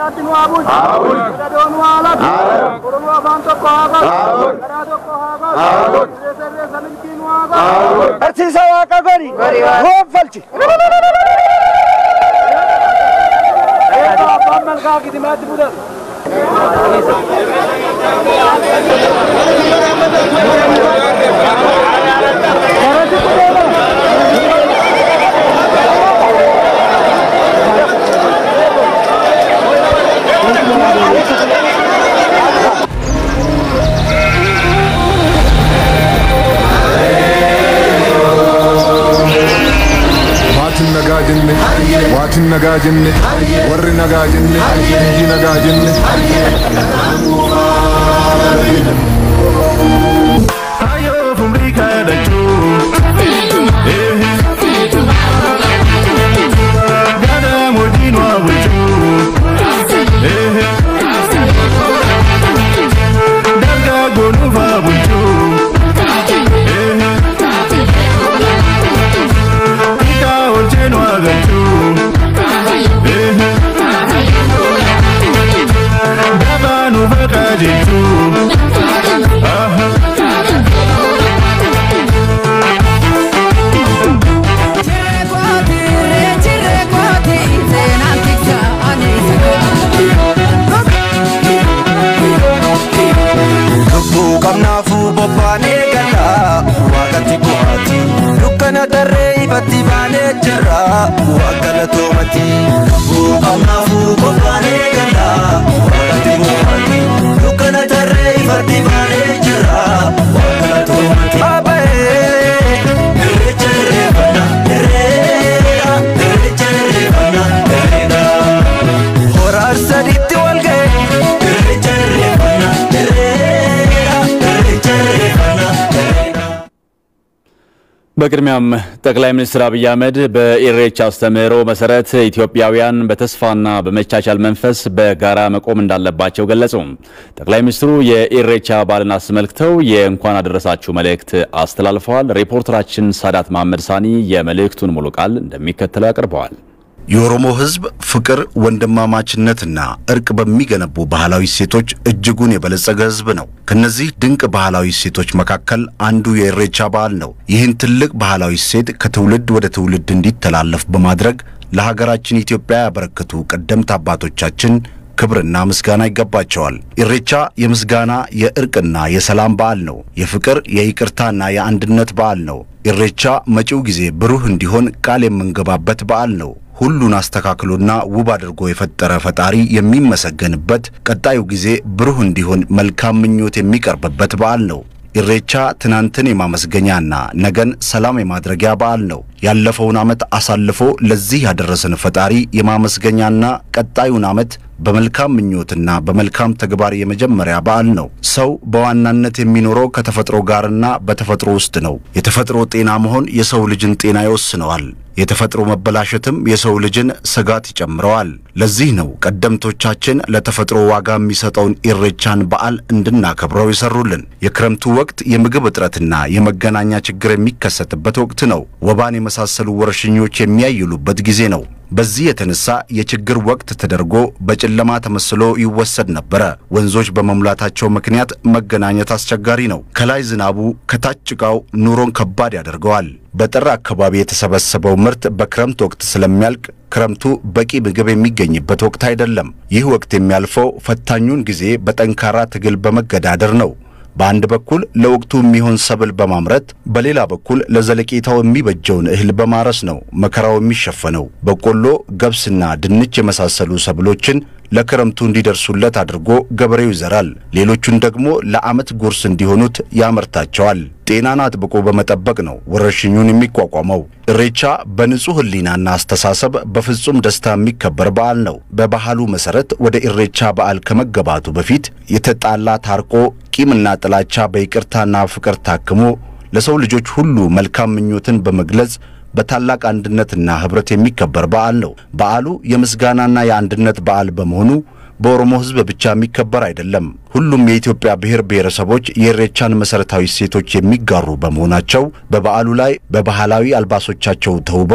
Nagaatti nu haa bulchu. Gadoo nu haa laatu. Oromoo afaan tokko haa qabu. Garaa tokko haa qabu. Sirreessa irreessa milkii nu haa qabu. Barsiisa waaqa gori goonfalchi. Eegaa abbaan malkaa gitimaatti mudatu. Maatiin nagaa jenne, waatiin nagaa jenne, warri nagaa jenne, biyyi nagaa jenne. Ayo fumrika dachu Gada modino abuchu Daga gonuva abuchu Ika olcheno agachu Daba nuveka jichu lubbuu qabnaafuu bobbaanee galla waaqatti bu'aati dukkana darree ifatti baanee jirra waaqala toomati lubbuu qabnaafuu bobbaanee galla waaqatti bu'aati dukkana darree ifatti baanee jirra waaqala toomati. Abee irreecha irreeffannaa irreera irreecha irreeffannaa irreera. Horar sadiitti wal ga'e. Irreecha irreeffannaa irreera irreecha irreeffannaa irreera. በቅድሚያም ጠቅላይ ሚኒስትር አብይ አህመድ በኢሬቻ አስተምህሮ መሰረት ኢትዮጵያውያን በተስፋና በመቻቻል መንፈስ በጋራ መቆም እንዳለባቸው ገለጹ። ጠቅላይ ሚኒስትሩ የኢሬቻ በዓልን አስመልክተው የእንኳን አደረሳችሁ መልእክት አስተላልፈዋል። ሪፖርተራችን ሳዳት መሐመድ ሳኒ የመልእክቱን ሙሉ ቃል እንደሚከተለው ያቀርበዋል። የኦሮሞ ሕዝብ ፍቅር፣ ወንድማማችነትና እርቅ በሚገነቡ ባህላዊ እሴቶች እጅጉን የበለጸገ ሕዝብ ነው። ከነዚህ ድንቅ ባህላዊ እሴቶች መካከል አንዱ የኢሬቻ በዓል ነው። ይህን ትልቅ ባህላዊ እሴት ከትውልድ ወደ ትውልድ እንዲተላለፍ በማድረግ ለሀገራችን ኢትዮጵያ ያበረከቱ ቀደምት አባቶቻችን ክብርና ምስጋና ይገባቸዋል። ኢሬቻ የምስጋና የእርቅና የሰላም በዓል ነው። የፍቅር የይቅርታና የአንድነት በዓል ነው። ኢሬቻ መጪው ጊዜ ብሩህ እንዲሆን ቃል የምንገባበት በዓል ነው። ሁሉን አስተካክሎና ውብ አድርጎ የፈጠረ ፈጣሪ የሚመሰገንበት፣ ቀጣዩ ጊዜ ብሩህ እንዲሆን መልካም ምኞት የሚቀርብበት በዓል ነው። ኢሬቻ ትናንትን የማመስገኛና ነገን ሰላም የማድረጊያ በዓል ነው። ያለፈውን ዓመት አሳልፎ ለዚህ ያደረሰን ፈጣሪ የማመስገኛና ቀጣዩን ዓመት በመልካም ምኞትና በመልካም ተግባር የመጀመሪያ በዓል ነው። ሰው በዋናነት የሚኖረው ከተፈጥሮ ጋርና በተፈጥሮ ውስጥ ነው። የተፈጥሮ ጤና መሆን የሰው ልጅን ጤና ይወስነዋል። የተፈጥሮ መበላሸትም የሰው ልጅን ስጋት ይጨምረዋል። ለዚህ ነው ቀደምቶቻችን ለተፈጥሮ ዋጋ የሚሰጠውን ኢሬቻን በዓል እንድናከብረው የሰሩልን። የክረምቱ ወቅት የምግብ እጥረትና የመገናኛ ችግር የሚከሰትበት ወቅት ነው። ወባን የመሳሰሉ ወረርሽኞች የሚያይሉበት ጊዜ ነው። በዚህ የተነሳ የችግር ወቅት ተደርጎ በጨለማ ተመስሎ ይወሰድ ነበረ። ወንዞች በመሙላታቸው ምክንያት መገናኘት አስቸጋሪ ነው። ከላይ ዝናቡ፣ ከታች ጭቃው ኑሮን ከባድ ያደርገዋል። በጥር አካባቢ የተሰበሰበው ምርት በክረምት ወቅት ስለሚያልቅ ክረምቱ በቂ ምግብ የሚገኝበት ወቅት አይደለም። ይህ ወቅት የሚያልፈው ፈታኙን ጊዜ በጠንካራ ትግል በመገዳደር ነው። በአንድ በኩል ለወቅቱ የሚሆን ሰብል በማምረት በሌላ በኩል ለዘለቄታው የሚበጀውን እህል በማረስ ነው መከራው የሚሸፈነው። በቆሎ፣ ገብስና ድንች የመሳሰሉ ሰብሎችን ለክረምቱ እንዲደርሱለት አድርጎ ገበሬው ይዘራል። ሌሎቹን ደግሞ ለዓመት ጉርስ እንዲሆኑት ያመርታቸዋል። ጤናን አጥብቆ በመጠበቅ ነው ወረርሽኙን የሚቋቋመው። ኢሬቻ በንጹሕ ሕሊናና አስተሳሰብ በፍጹም ደስታ የሚከበር በዓል ነው። በባህሉ መሠረት ወደ ኢሬቻ በዓል ከመገባቱ በፊት የተጣላ ታርቆ ቂምና ጥላቻ በይቅርታና ፍቅር ታክሞ ለሰው ልጆች ሁሉ መልካም ምኞትን በመግለጽ በታላቅ አንድነትና ኅብረት የሚከበር በዓል ነው። በዓሉ የምስጋናና የአንድነት በዓል በመሆኑ በኦሮሞ ሕዝብ ብቻ የሚከበር አይደለም። ሁሉም የኢትዮጵያ ብሔር ብሔረሰቦች የኢሬቻን መሠረታዊ እሴቶች የሚጋሩ በመሆናቸው በበዓሉ ላይ በባህላዊ አልባሶቻቸው ተውበው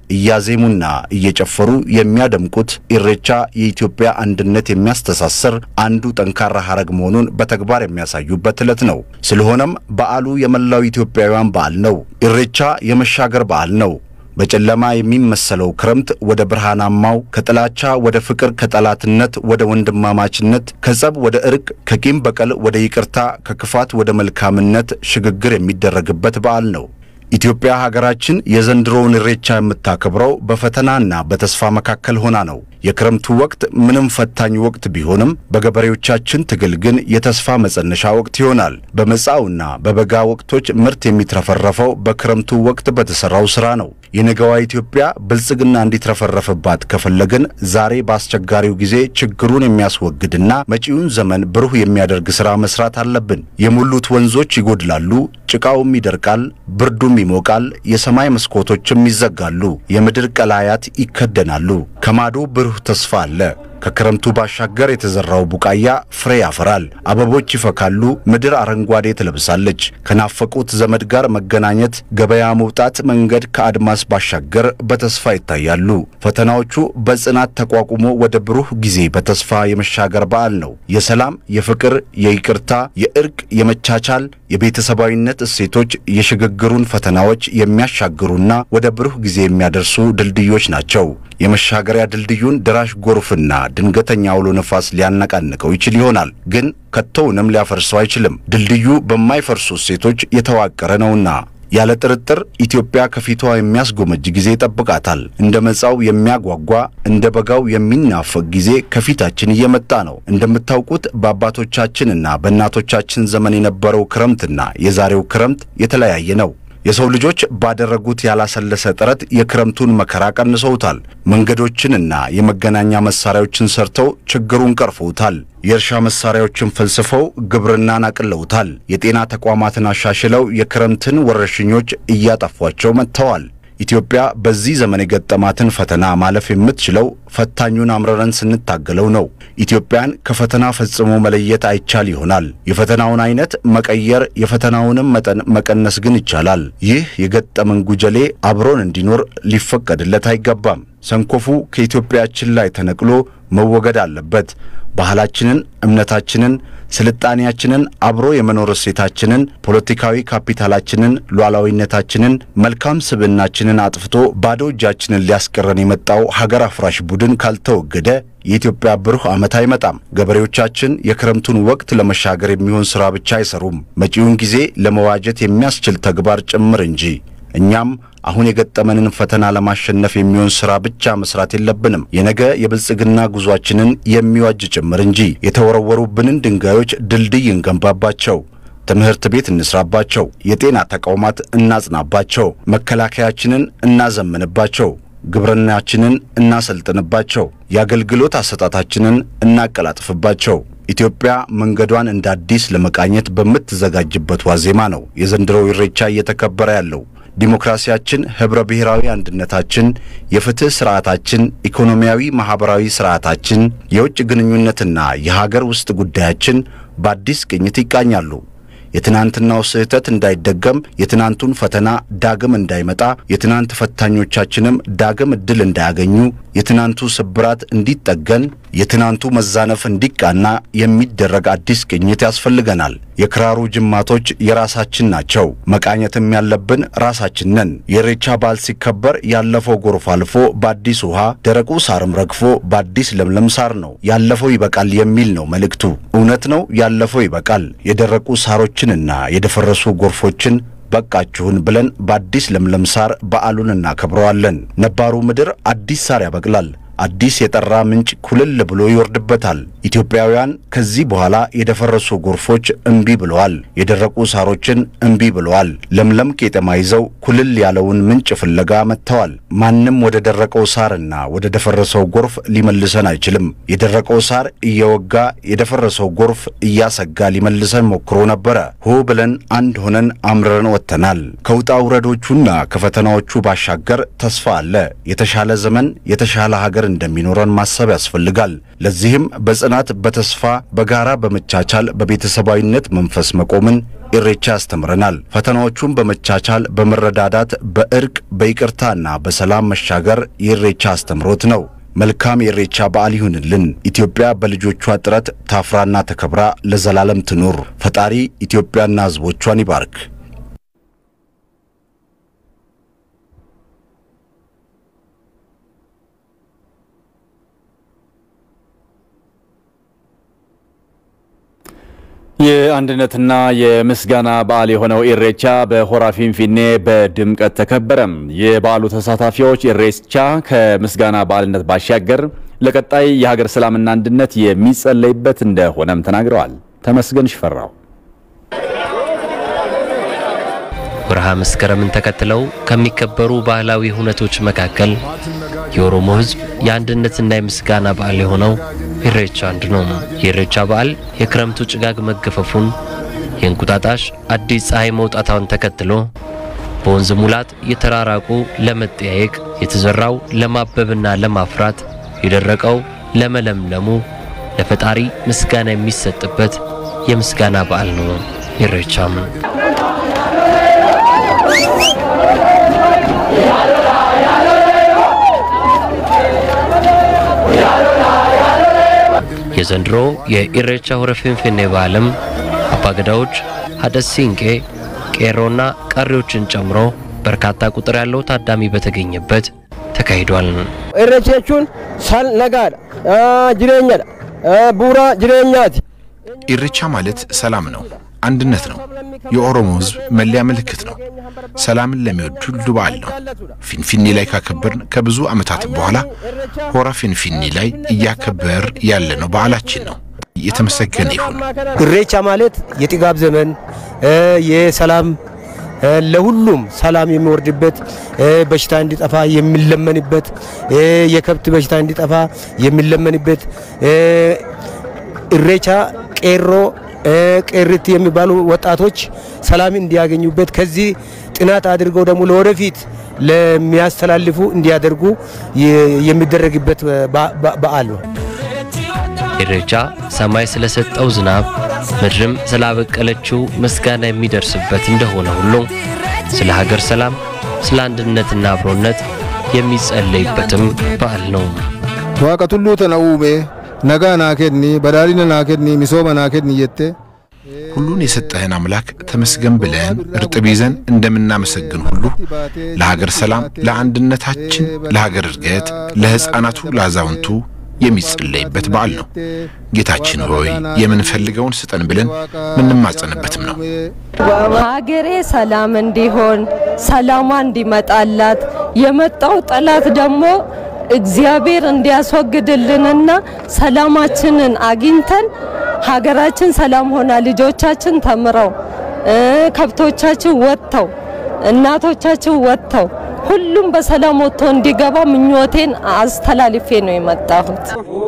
እያዜሙና እየጨፈሩ የሚያደምቁት ኢሬቻ የኢትዮጵያ አንድነት የሚያስተሳስር አንዱ ጠንካራ ሐረግ መሆኑን በተግባር የሚያሳዩበት ዕለት ነው። ስለሆነም በዓሉ የመላው ኢትዮጵያውያን በዓል ነው። ኢሬቻ የመሻገር በዓል ነው። በጨለማ የሚመሰለው ክረምት ወደ ብርሃናማው፣ ከጥላቻ ወደ ፍቅር፣ ከጠላትነት ወደ ወንድማማችነት፣ ከጸብ ወደ እርቅ፣ ከቂም በቀል ወደ ይቅርታ፣ ከክፋት ወደ መልካምነት ሽግግር የሚደረግበት በዓል ነው። ኢትዮጵያ ሀገራችን የዘንድሮውን ኢሬቻ የምታከብረው በፈተናና በተስፋ መካከል ሆና ነው። የክረምቱ ወቅት ምንም ፈታኝ ወቅት ቢሆንም በገበሬዎቻችን ትግል ግን የተስፋ መጸነሻ ወቅት ይሆናል። በመጻውና በበጋ ወቅቶች ምርት የሚትረፈረፈው በክረምቱ ወቅት በተሰራው ስራ ነው። የነገዋ ኢትዮጵያ ብልጽግና እንዲትረፈረፍባት ከፈለግን ዛሬ በአስቸጋሪው ጊዜ ችግሩን የሚያስወግድና መጪውን ዘመን ብሩህ የሚያደርግ ሥራ መስራት አለብን። የሞሉት ወንዞች ይጎድላሉ፣ ጭቃውም ይደርቃል፣ ብርዱም ይሞቃል፣ የሰማይ መስኮቶችም ይዘጋሉ፣ የምድር ቀላያት ይከደናሉ። ከማዶ ብሩህ ተስፋ አለ። ከክረምቱ ባሻገር የተዘራው ቡቃያ ፍሬ ያፈራል፣ አበቦች ይፈካሉ፣ ምድር አረንጓዴ ትለብሳለች። ከናፈቁት ዘመድ ጋር መገናኘት፣ ገበያ መውጣት፣ መንገድ ከአድማስ ባሻገር በተስፋ ይታያሉ። ፈተናዎቹ በጽናት ተቋቁሞ ወደ ብሩህ ጊዜ በተስፋ የመሻገር በዓል ነው። የሰላም፣ የፍቅር፣ የይቅርታ፣ የእርቅ፣ የመቻቻል፣ የቤተሰባዊነት እሴቶች የሽግግሩን ፈተናዎች የሚያሻግሩና ወደ ብሩህ ጊዜ የሚያደርሱ ድልድዮች ናቸው። የመሻገሪያ ድልድዩን ደራሽ ጎርፍና ድንገተኛ አውሎ ነፋስ ሊያነቃንቀው ይችል ይሆናል፣ ግን ከቶውንም ሊያፈርሰው አይችልም። ድልድዩ በማይፈርሱ እሴቶች የተዋቀረ ነውና። ያለ ጥርጥር ኢትዮጵያ ከፊቷ የሚያስጎመጅ ጊዜ ይጠብቃታል። እንደ መጻው የሚያጓጓ እንደ በጋው የሚናፈቅ ጊዜ ከፊታችን እየመጣ ነው። እንደምታውቁት በአባቶቻችንና በእናቶቻችን ዘመን የነበረው ክረምትና የዛሬው ክረምት የተለያየ ነው። የሰው ልጆች ባደረጉት ያላሰለሰ ጥረት የክረምቱን መከራ ቀንሰውታል። መንገዶችንና የመገናኛ መሳሪያዎችን ሰርተው ችግሩን ቀርፈውታል። የእርሻ መሳሪያዎችን ፈልስፈው ግብርናን አቅለውታል። የጤና ተቋማትን አሻሽለው የክረምትን ወረርሽኞች እያጠፏቸው መጥተዋል። ኢትዮጵያ በዚህ ዘመን የገጠማትን ፈተና ማለፍ የምትችለው ፈታኙን አምረረን ስንታገለው ነው። ኢትዮጵያን ከፈተና ፈጽሞ መለየት አይቻል ይሆናል። የፈተናውን አይነት መቀየር፣ የፈተናውንም መጠን መቀነስ ግን ይቻላል። ይህ የገጠመን ጉጀሌ አብሮን እንዲኖር ሊፈቀድለት አይገባም። ሰንኮፉ ከኢትዮጵያችን ላይ ተነቅሎ መወገድ አለበት። ባህላችንን፣ እምነታችንን፣ ስልጣኔያችንን፣ አብሮ የመኖር እሴታችንን፣ ፖለቲካዊ ካፒታላችንን፣ ሉዓላዊነታችንን፣ መልካም ስብዕናችንን አጥፍቶ ባዶ እጃችንን ሊያስቀረን የመጣው ሀገር አፍራሽ ቡድን ካልተወገደ የኢትዮጵያ ብሩህ ዓመት አይመጣም። ገበሬዎቻችን የክረምቱን ወቅት ለመሻገር የሚሆን ሥራ ብቻ አይሰሩም፣ መጪውን ጊዜ ለመዋጀት የሚያስችል ተግባር ጭምር እንጂ። እኛም አሁን የገጠመንን ፈተና ለማሸነፍ የሚሆን ሥራ ብቻ መስራት የለብንም። የነገ የብልጽግና ጉዟችንን የሚዋጅ ጭምር እንጂ። የተወረወሩብንን ድንጋዮች ድልድይ እንገንባባቸው። ትምህርት ቤት እንስራባቸው። የጤና ተቋማት እናጽናባቸው። መከላከያችንን እናዘምንባቸው። ግብርናችንን እናሰልጥንባቸው። የአገልግሎት አሰጣታችንን እናቀላጥፍባቸው። ኢትዮጵያ መንገዷን እንደ አዲስ ለመቃኘት በምትዘጋጅበት ዋዜማ ነው የዘንድሮው ኢሬቻ እየተከበረ ያለው። ዲሞክራሲያችን፣ ኅብረ ብሔራዊ አንድነታችን፣ የፍትሕ ሥርዓታችን፣ ኢኮኖሚያዊ ማኅበራዊ ሥርዓታችን፣ የውጭ ግንኙነትና የሀገር ውስጥ ጉዳያችን በአዲስ ቅኝት ይቃኛሉ። የትናንትናው ስህተት እንዳይደገም፣ የትናንቱን ፈተና ዳግም እንዳይመጣ፣ የትናንት ፈታኞቻችንም ዳግም ዕድል እንዳያገኙ፣ የትናንቱ ስብራት እንዲጠገን፣ የትናንቱ መዛነፍ እንዲቃና የሚደረግ አዲስ ቅኝት ያስፈልገናል። የክራሩ ጅማቶች የራሳችን ናቸው። መቃኘትም ያለብን ራሳችን ነን። የኢሬቻ በዓል ሲከበር ያለፈው ጎርፍ አልፎ በአዲስ ውሃ፣ ደረቁ ሳርም ረግፎ በአዲስ ለምለም ሳር ነው። ያለፈው ይበቃል የሚል ነው መልእክቱ። እውነት ነው፣ ያለፈው ይበቃል። የደረቁ ሳሮችንና የደፈረሱ ጎርፎችን በቃችሁን ብለን በአዲስ ለምለም ሳር በዓሉን እናከብረዋለን። ነባሩ ምድር አዲስ ሳር ያበቅላል። አዲስ የጠራ ምንጭ ኩልል ብሎ ይወርድበታል። ኢትዮጵያውያን ከዚህ በኋላ የደፈረሱ ጎርፎች እምቢ ብለዋል። የደረቁ ሳሮችን እምቢ ብለዋል። ለምለም ቄጠማ ይዘው ኩልል ያለውን ምንጭ ፍለጋ መጥተዋል። ማንም ወደ ደረቀው ሳርና ወደ ደፈረሰው ጎርፍ ሊመልሰን አይችልም። የደረቀው ሳር እየወጋ የደፈረሰው ጎርፍ እያሰጋ ሊመልሰን ሞክሮ ነበረ። ሆ ብለን አንድ ሆነን አምርረን ወጥተናል። ከውጣ ውረዶቹና ከፈተናዎቹ ባሻገር ተስፋ አለ። የተሻለ ዘመን፣ የተሻለ ሀገር እንደሚኖረን ማሰብ ያስፈልጋል። ለዚህም በጽናት፣ በተስፋ፣ በጋራ በመቻቻል በቤተሰባዊነት መንፈስ መቆምን ኢሬቻ ያስተምረናል። ፈተናዎቹን በመቻቻል በመረዳዳት በእርቅ በይቅርታና በሰላም መሻገር የኢሬቻ አስተምሮት ነው። መልካም የኢሬቻ በዓል ይሁንልን። ኢትዮጵያ በልጆቿ ጥረት ታፍራና ተከብራ ለዘላለም ትኑር። ፈጣሪ ኢትዮጵያና ሕዝቦቿን ይባርክ። የአንድነትና የምስጋና በዓል የሆነው ኢሬቻ በሆራ ፊንፊኔ በድምቀት ተከበረም። የበዓሉ ተሳታፊዎች ኢሬቻ ከምስጋና በዓልነት ባሻገር ለቀጣይ የሀገር ሰላምና አንድነት የሚጸለይበት እንደሆነም ተናግረዋል። ተመስገን ሽፈራው ወርሃ መስከረምን ተከትለው ከሚከበሩ ባህላዊ ሁነቶች መካከል የኦሮሞ ሕዝብ የአንድነትና የምስጋና በዓል የሆነው ኢሬቻ አንዱ ነው። የኢሬቻ በዓል የክረምቱ ጭጋግ መገፈፉን፣ የእንቁጣጣሽ አዲስ ፀሐይ መውጣቷን ተከትሎ በወንዝ ሙላት የተራራቁ ለመጠያየቅ፣ የተዘራው ለማበብና ለማፍራት፣ የደረቀው ለመለምለሙ ለፈጣሪ ምስጋና የሚሰጥበት የምስጋና በዓል ነው ኢሬቻም። የዘንድሮ የኢሬቻ ሆረ ፊንፊኔ በዓልም አባገዳዎች፣ ሀደ ሲንቄ፣ ቄሮና ቀሪዎችን ጨምሮ በርካታ ቁጥር ያለው ታዳሚ በተገኘበት ተካሂዷል። ኢሬቻ jechuun sal nagaadha jireenyadha bu'uura jireenyaati. ኢሬቻ ማለት ሰላም ነው፣ አንድነት ነው። የኦሮሞ ሕዝብ መለያ ምልክት ነው። ሰላምን ለሚወድ ሁሉ በዓል ነው። ፊንፊኔ ላይ ካከበርን ከብዙ ዓመታት በኋላ ሆራ ፊንፊኔ ላይ እያከበር ያለ ነው በዓላችን ነው። የተመሰገነ ይሁን። ኢሬቻ ማለት የጥጋብ ዘመን የሰላም ለሁሉም ሰላም የሚወርድበት በሽታ እንዲጠፋ የሚለመንበት የከብት በሽታ እንዲጠፋ የሚለመንበት ኢሬቻ ቄሮ ቄሪት የሚባሉ ወጣቶች ሰላም እንዲያገኙበት ከዚህ ጥናት አድርገው ደግሞ ለወደፊት ለሚያስተላልፉ እንዲያደርጉ የሚደረግበት በዓል ነው። ኢሬቻ ሰማይ ስለሰጠው ዝናብ ምድርም ስላበቀለችው ምስጋና የሚደርስበት እንደሆነ ሁሉ ስለ ሀገር ሰላም፣ ስለ አንድነትና አብሮነት የሚጸለይበትም በዓል ነው። ዋቀ ቱሉ ተነውሜ ነጋ ናኬድኒ በዳሊነ ናኬድኒ ሚሶመ ናኬድኒ እየቴ ሁሉን የሰጠህን አምላክ ተመስገን ብለን እርጥብ ይዘን እንደምናመሰግን ሁሉ ለሀገር ሰላም፣ ለአንድነታችን፣ ለሀገር እድገት፣ ለሕፃናቱ፣ ለአዛውንቱ የሚጸለይበት በዓል ነው። ጌታችን ሆይ የምንፈልገውን ስጠን ብለን ምንማጸንበትም ነው። ሀገሬ ሰላም እንዲሆን ሰላሟ እንዲመጣላት የመጣው ጠላት ደግሞ እግዚአብሔር እንዲያስወግድልንና ሰላማችንን አግኝተን ሀገራችን ሰላም ሆና ልጆቻችን ተምረው ከብቶቻችን ወጥተው እናቶቻችን ወጥተው ሁሉም በሰላም ወጥቶ እንዲገባ ምኞቴን አስተላልፌ ነው የመጣሁት።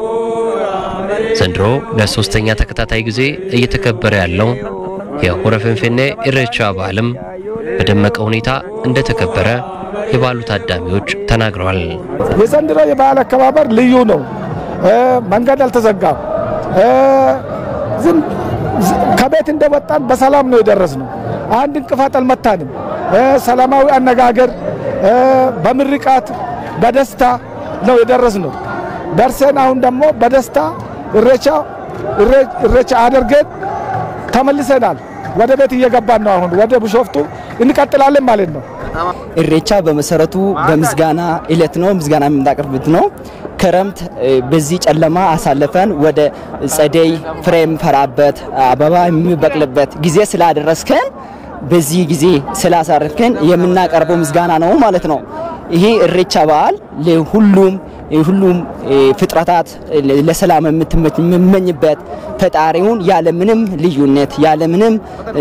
ዘንድሮ ለሶስተኛ ተከታታይ ጊዜ እየተከበረ ያለው የሆረ ፊንፊኔ ኢሬቻ በዓልም በደመቀ ሁኔታ እንደተከበረ የበዓሉ ታዳሚዎች ተናግረዋል። የዘንድሮ የበዓል አከባበር ልዩ ነው። መንገድ አልተዘጋም። ዝም ከቤት እንደወጣን በሰላም ነው የደረስነው። አንድ እንቅፋት አልመታንም። ሰላማዊ አነጋገር በምርቃት በደስታ ነው የደረስነው። ደርሰን አሁን ደግሞ በደስታ ኢሬቻ ኢሬቻ አድርገን ተመልሰናል። ወደ ቤት እየገባን ነው። አሁን ወደ ቢሾፍቱ እንቀጥላለን ማለት ነው። ኢሬቻ በመሰረቱ በምስጋና እለት ነው። ምስጋና የምናቀርብበት ነው። ክረምት በዚህ ጨለማ አሳልፈን ወደ ጸደይ ፍሬ የምፈራበት አበባ የሚበቅልበት ጊዜ ስላደረስከን በዚህ ጊዜ ስላሳረፍከን የምናቀርበው ምስጋና ነው ማለት ነው። ይሄ ኢሬቻ በዓል ለሁሉም ሁሉም ፍጥረታት ለሰላም የምመኝበት ፈጣሪውን ያለምንም ልዩነት ያለምንም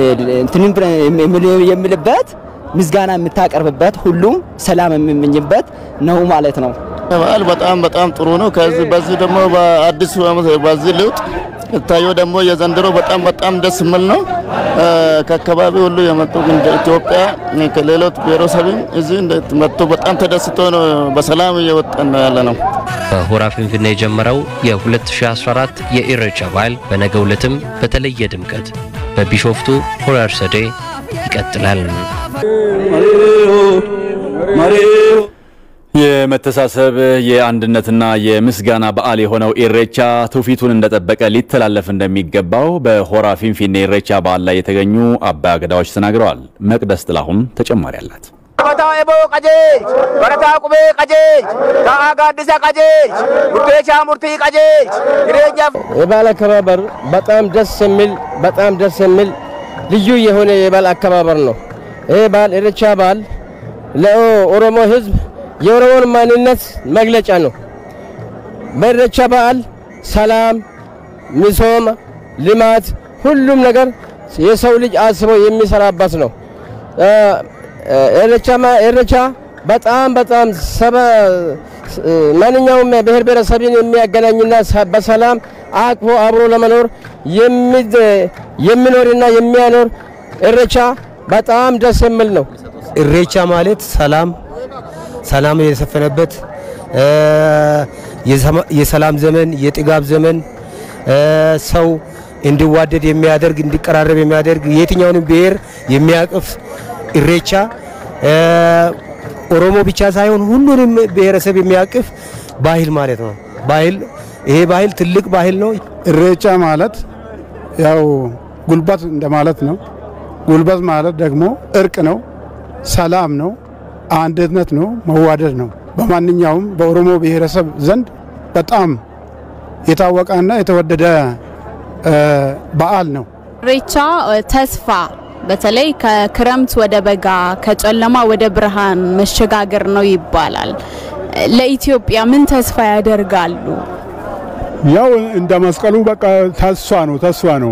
የምልበት ምስጋና የምታቀርብበት ሁሉም ሰላም የሚመኝበት ነው ማለት ነው። በዓል በጣም በጣም ጥሩ ነው። ከዚህ በዚህ ደግሞ በአዲሱ ዓመት በዚህ ለውጥ ታየው ደግሞ የዘንድሮ በጣም በጣም ደስ የሚል ነው። ከአካባቢ ሁሉ የመጡ እንደ ኢትዮጵያ ከሌሎች ብሔረሰብም እዚህ መጥቶ በጣም ተደስቶ ነው በሰላም እየወጣን ነው ያለ ነው። በሆራ ፊንፊኔ የጀመረው የ2014 የኢሬቻ በዓል በነገው ዕለትም በተለየ ድምቀት በቢሾፍቱ ሆራ አርሰዴ ይቀጥላል። የመተሳሰብ የአንድነትና የምስጋና በዓል የሆነው ኢሬቻ ትውፊቱን እንደጠበቀ ሊተላለፍ እንደሚገባው በሆራ ፊንፊኔ ኢሬቻ በዓል ላይ የተገኙ አባ ገዳዎች ተናግረዋል። መቅደስ ጥላሁን ተጨማሪ አላት። በረታ ኤቦ ቀጄጅ በረታ ቁቤ ቀጄጅ ታአ ጋዲሳ ቀጄጅ ሙርቴቻ ሙርቲ ቀጄጅ ይሬኛ የበዓል አከባበር በጣም ደስ የሚል በጣም ደስ የሚል ልዩ የሆነ የበዓል አከባበር ነው። ይህ በዓል ኢሬቻ በዓል ለኦሮሞ ሕዝብ የኦሮሞን ማንነት መግለጫ ነው። በኢሬቻ በዓል ሰላም፣ ሚሶም፣ ልማት ሁሉም ነገር የሰው ልጅ አስቦ የሚሰራበት ነው። ኢሬቻ በጣም በጣም ማንኛውም ብሔር ብሔረሰብን የሚያገናኝና በሰላም አቅፎ አብሮ ለመኖር የሚኖርና የሚያኖር ኢሬቻ በጣም ደስ የሚል ነው። ኢሬቻ ማለት ሰላም ሰላም የሰፈነበት የሰላም ዘመን የጥጋብ ዘመን ሰው እንዲዋደድ የሚያደርግ እንዲቀራረብ የሚያደርግ የትኛውንም ብሔር የሚያቅፍ ኢሬቻ ኦሮሞ ብቻ ሳይሆን ሁሉንም ብሔረሰብ የሚያቅፍ ባህል ማለት ነው። ባህል ይሄ ባህል ትልቅ ባህል ነው። ኢሬቻ ማለት ያው ጉልበት እንደማለት ነው። ጉልበት ማለት ደግሞ እርቅ ነው፣ ሰላም ነው፣ አንድነት ነው፣ መዋደድ ነው። በማንኛውም በኦሮሞ ብሔረሰብ ዘንድ በጣም የታወቀና የተወደደ በዓል ነው። ኢሬቻ ተስፋ በተለይ ከክረምት ወደ በጋ ከጨለማ ወደ ብርሃን መሸጋገር ነው ይባላል። ለኢትዮጵያ ምን ተስፋ ያደርጋሉ? ያው እንደ መስቀሉ በቃ ተስፋ ነው ተስፋ ነው።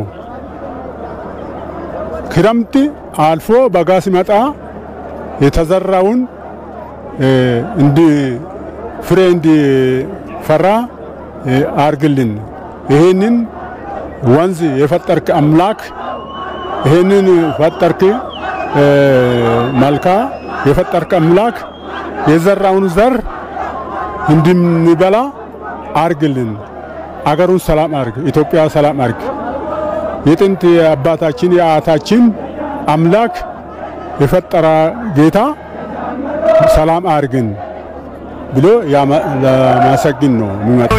ክረምት አልፎ በጋ ሲመጣ የተዘራውን እንዲ ፍሬ እንዲፈራ አርግልን። ይህንን ወንዝ የፈጠርክ አምላክ ይህንን ፈጠርክ መልካ የፈጠርክ አምላክ የዘራውን ዘር እንድንበላ አርግልን። አገሩን ሰላም አርግ፣ ኢትዮጵያ ሰላም አርግ። የጥንት የአባታችን የአያታችን አምላክ የፈጠረ ጌታ ሰላም አርግን ብሎ ለማሰግን ነው የሚመጣው።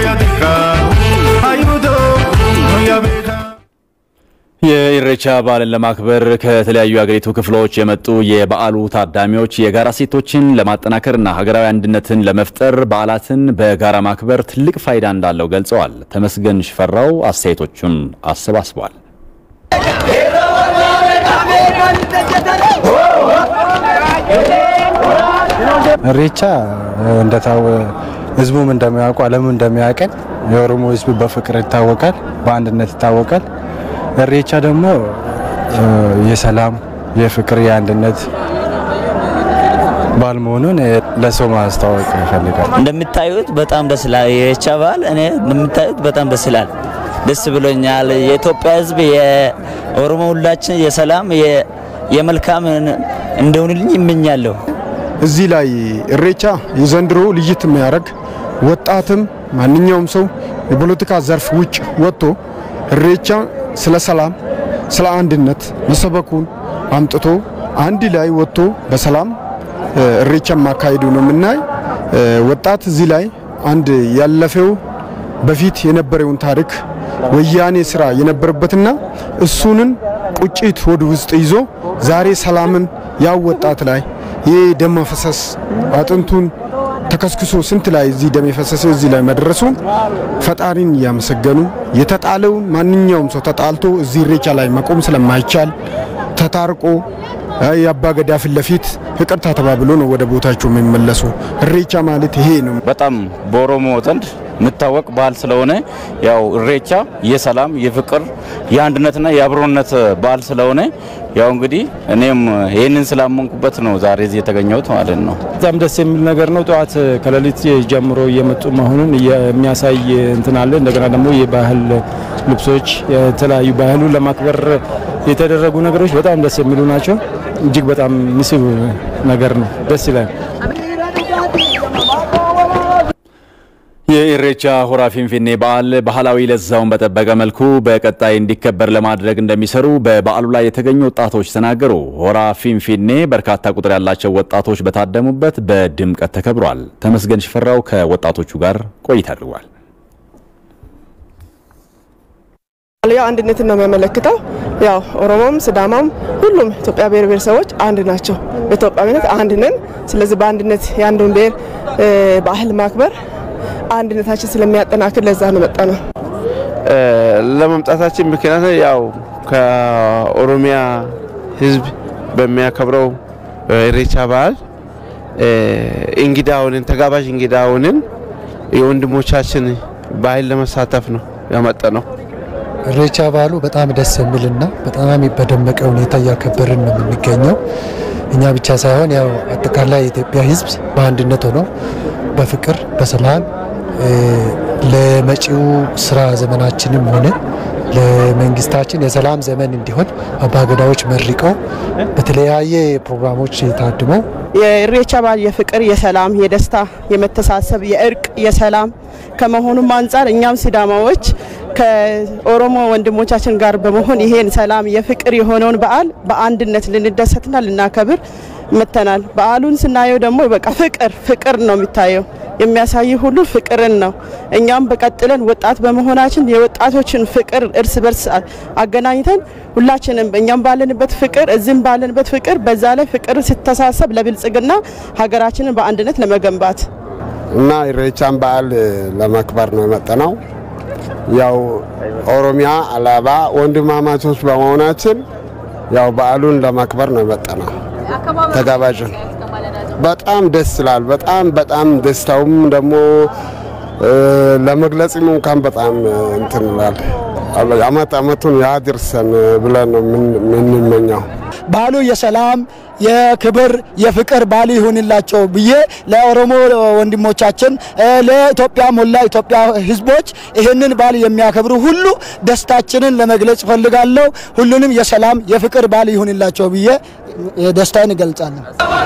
የኢሬቻ በዓልን ለማክበር ከተለያዩ የአገሪቱ ክፍሎች የመጡ የበዓሉ ታዳሚዎች የጋራ ሴቶችን ለማጠናከርና ሀገራዊ አንድነትን ለመፍጠር በዓላትን በጋራ ማክበር ትልቅ ፋይዳ እንዳለው ገልጸዋል። ተመስገን ሽፈራው አስተያየቶቹን አሰባስቧል። ኢሬቻ እንደታወ ህዝቡም እንደሚያውቁ ዓለሙ እንደሚያውቀን የኦሮሞ ህዝብ በፍቅር ይታወቃል፣ በአንድነት ይታወቃል። ኢሬቻ ደግሞ የሰላም፣ የፍቅር፣ የአንድነት በዓል መሆኑን ለሰው ማስታወቅ ይፈልጋል። እንደምታዩት በጣም ደስ ይላል። የኢሬቻ በዓል እኔ እንደምታዩት በጣም ደስ ይላል። ደስ ብሎኛል። የኢትዮጵያ ህዝብ የኦሮሞ ሁላችን የሰላም የመልካም እንደሆንልኝ ይመኛለሁ። እዚህ ላይ ኢሬቻ የዘንድሮ ልይት የሚያደርግ ወጣትም ማንኛውም ሰው የፖለቲካ ዘርፍ ውጭ ወጥቶ ኢሬቻ ስለ ሰላም፣ ስለ አንድነት መሰበኩን አምጥቶ አንድ ላይ ወጥቶ በሰላም ኢሬቻ ማካሄዱ ነው የምናይ። ወጣት እዚህ ላይ አንድ ያለፈው በፊት የነበረውን ታሪክ ወያኔ ስራ የነበረበትና እሱንን ቁጭት ወደ ውስጥ ይዞ ዛሬ ሰላምን ያው ወጣት ላይ ይህ ደም መፈሰስ አጥንቱን ተከስክሶ ስንት ላይ እዚህ ደም የፈሰሰው እዚህ ላይ መድረሱ ፈጣሪን እያመሰገኑ የተጣለውን ማንኛውም ሰው ተጣልቶ እዚህ ኢሬቻ ላይ መቆም ስለማይቻል ተታርቆ የአባ ገዳ ፊት ለፊት ይቅርታ ተባብሎ ነው ወደ ቦታቸው የሚመለሱ። ኢሬቻ ማለት ይሄ ነው። በጣም በኦሮሞ ዘንድ የሚታወቅ በዓል ስለሆነ ያው ኢሬቻ የሰላም የፍቅር የአንድነትና የአብሮነት በዓል ስለሆነ ያው እንግዲህ እኔም ይህንን ስላመንኩበት ነው ዛሬ እዚህ የተገኘሁት ማለት ነው። በጣም ደስ የሚል ነገር ነው። ጠዋት ከሌሊት ጀምሮ እየመጡ መሆኑን የሚያሳይ እንትን አለ። እንደገና ደግሞ የባህል ልብሶች፣ የተለያዩ ባህሉን ለማክበር የተደረጉ ነገሮች በጣም ደስ የሚሉ ናቸው። እጅግ በጣም ምስብ ነገር ነው። ደስ ይላል። የኢሬቻ ሆራ ፊንፊኔ በዓል ባህላዊ ለዛውን በጠበቀ መልኩ በቀጣይ እንዲከበር ለማድረግ እንደሚሰሩ በበዓሉ ላይ የተገኙ ወጣቶች ተናገሩ። ሆራ ፊንፊኔ በርካታ ቁጥር ያላቸው ወጣቶች በታደሙበት በድምቀት ተከብሯል። ተመስገን ሽፈራው ከወጣቶቹ ጋር ቆይታ አድርጓል። ያው አንድነትን ነው የሚያመለክተው። ያው ኦሮሞም፣ ስዳማም ሁሉም ኢትዮጵያ ብሔር ብሔረሰቦች አንድ ናቸው። በኢትዮጵያዊነት አንድ ነን። ስለዚህ በአንድነት የአንዱን ብሔር ባህል ማክበር አንድነታችን ስለሚያጠናክር ለዛ ነው መጣ ነው። ለመምጣታችን ምክንያት ያው ከኦሮሚያ ሕዝብ በሚያከብረው ኢሬቻ በዓል እንግዳ ሆነን ተጋባዥ እንግዳ ሆነን የወንድሞቻችን ባህል ለመሳተፍ ነው ያመጣ ነው። ኢሬቻ በዓሉ በጣም ደስ የሚልና በጣም በደመቀ ሁኔታ እያከበርን ነው የምንገኘው። እኛ ብቻ ሳይሆን ያው አጠቃላይ የኢትዮጵያ ሕዝብ በአንድነት ሆኖ በፍቅር በሰላም ለመጪው ስራ ዘመናችንም ሆነ ለመንግስታችን የሰላም ዘመን እንዲሆን አባገዳዎች መርቀው በተለያየ ፕሮግራሞች ታድመው የኢሬቻ በዓል የፍቅር፣ የሰላም፣ የደስታ፣ የመተሳሰብ፣ የእርቅ፣ የሰላም ከመሆኑም አንጻር እኛም ሲዳማዎች ከኦሮሞ ወንድሞቻችን ጋር በመሆን ይሄን ሰላም የፍቅር የሆነውን በዓል በአንድነት ልንደሰትና ልናከብር መተናል። በዓሉን ስናየው ደግሞ በቃ ፍቅር ፍቅር ነው የሚታየው የሚያሳይ ሁሉ ፍቅርን ነው። እኛም በቀጥለን ወጣት በመሆናችን የወጣቶችን ፍቅር እርስ በርስ አገናኝተን ሁላችንም እኛም ባለንበት ፍቅር እዚህም ባለንበት ፍቅር በዛ ላይ ፍቅር ሲተሳሰብ ለብልጽግና ሀገራችንን በአንድነት ለመገንባት እና ኢሬቻን በዓል ለማክበር ነው የመጣነው። ያው ኦሮሚያ አላባ ወንድማማቾች በመሆናችን ያው በዓሉን ለማክበር ነው የመጣነው። ተጋባዥን በጣም ደስ ይላል። በጣም በጣም ደስታውም ደግሞ ለመግለጽም እንኳን በጣም እንትን ይላል። አመት አመቱን ያድርሰን ብለን ነው የምንመኘው። በዓሉ የሰላም የክብር የፍቅር በዓል ይሁንላቸው ብዬ ለኦሮሞ ወንድሞቻችን ለኢትዮጵያ ሞላ ኢትዮጵያ ሕዝቦች ይህንን በዓል የሚያከብሩ ሁሉ ደስታችንን ለመግለጽ እፈልጋለሁ። ሁሉንም የሰላም የፍቅር በዓል ይሁንላቸው ብዬ ደስታዬን እገልጻለሁ።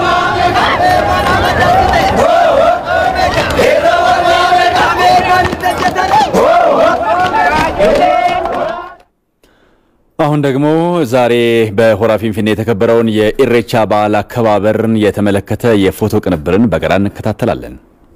አሁን ደግሞ ዛሬ በሆራ ፊንፊኔ የተከበረውን የኢሬቻ በዓል አከባበርን የተመለከተ የፎቶ ቅንብርን በጋራ እንከታተላለን።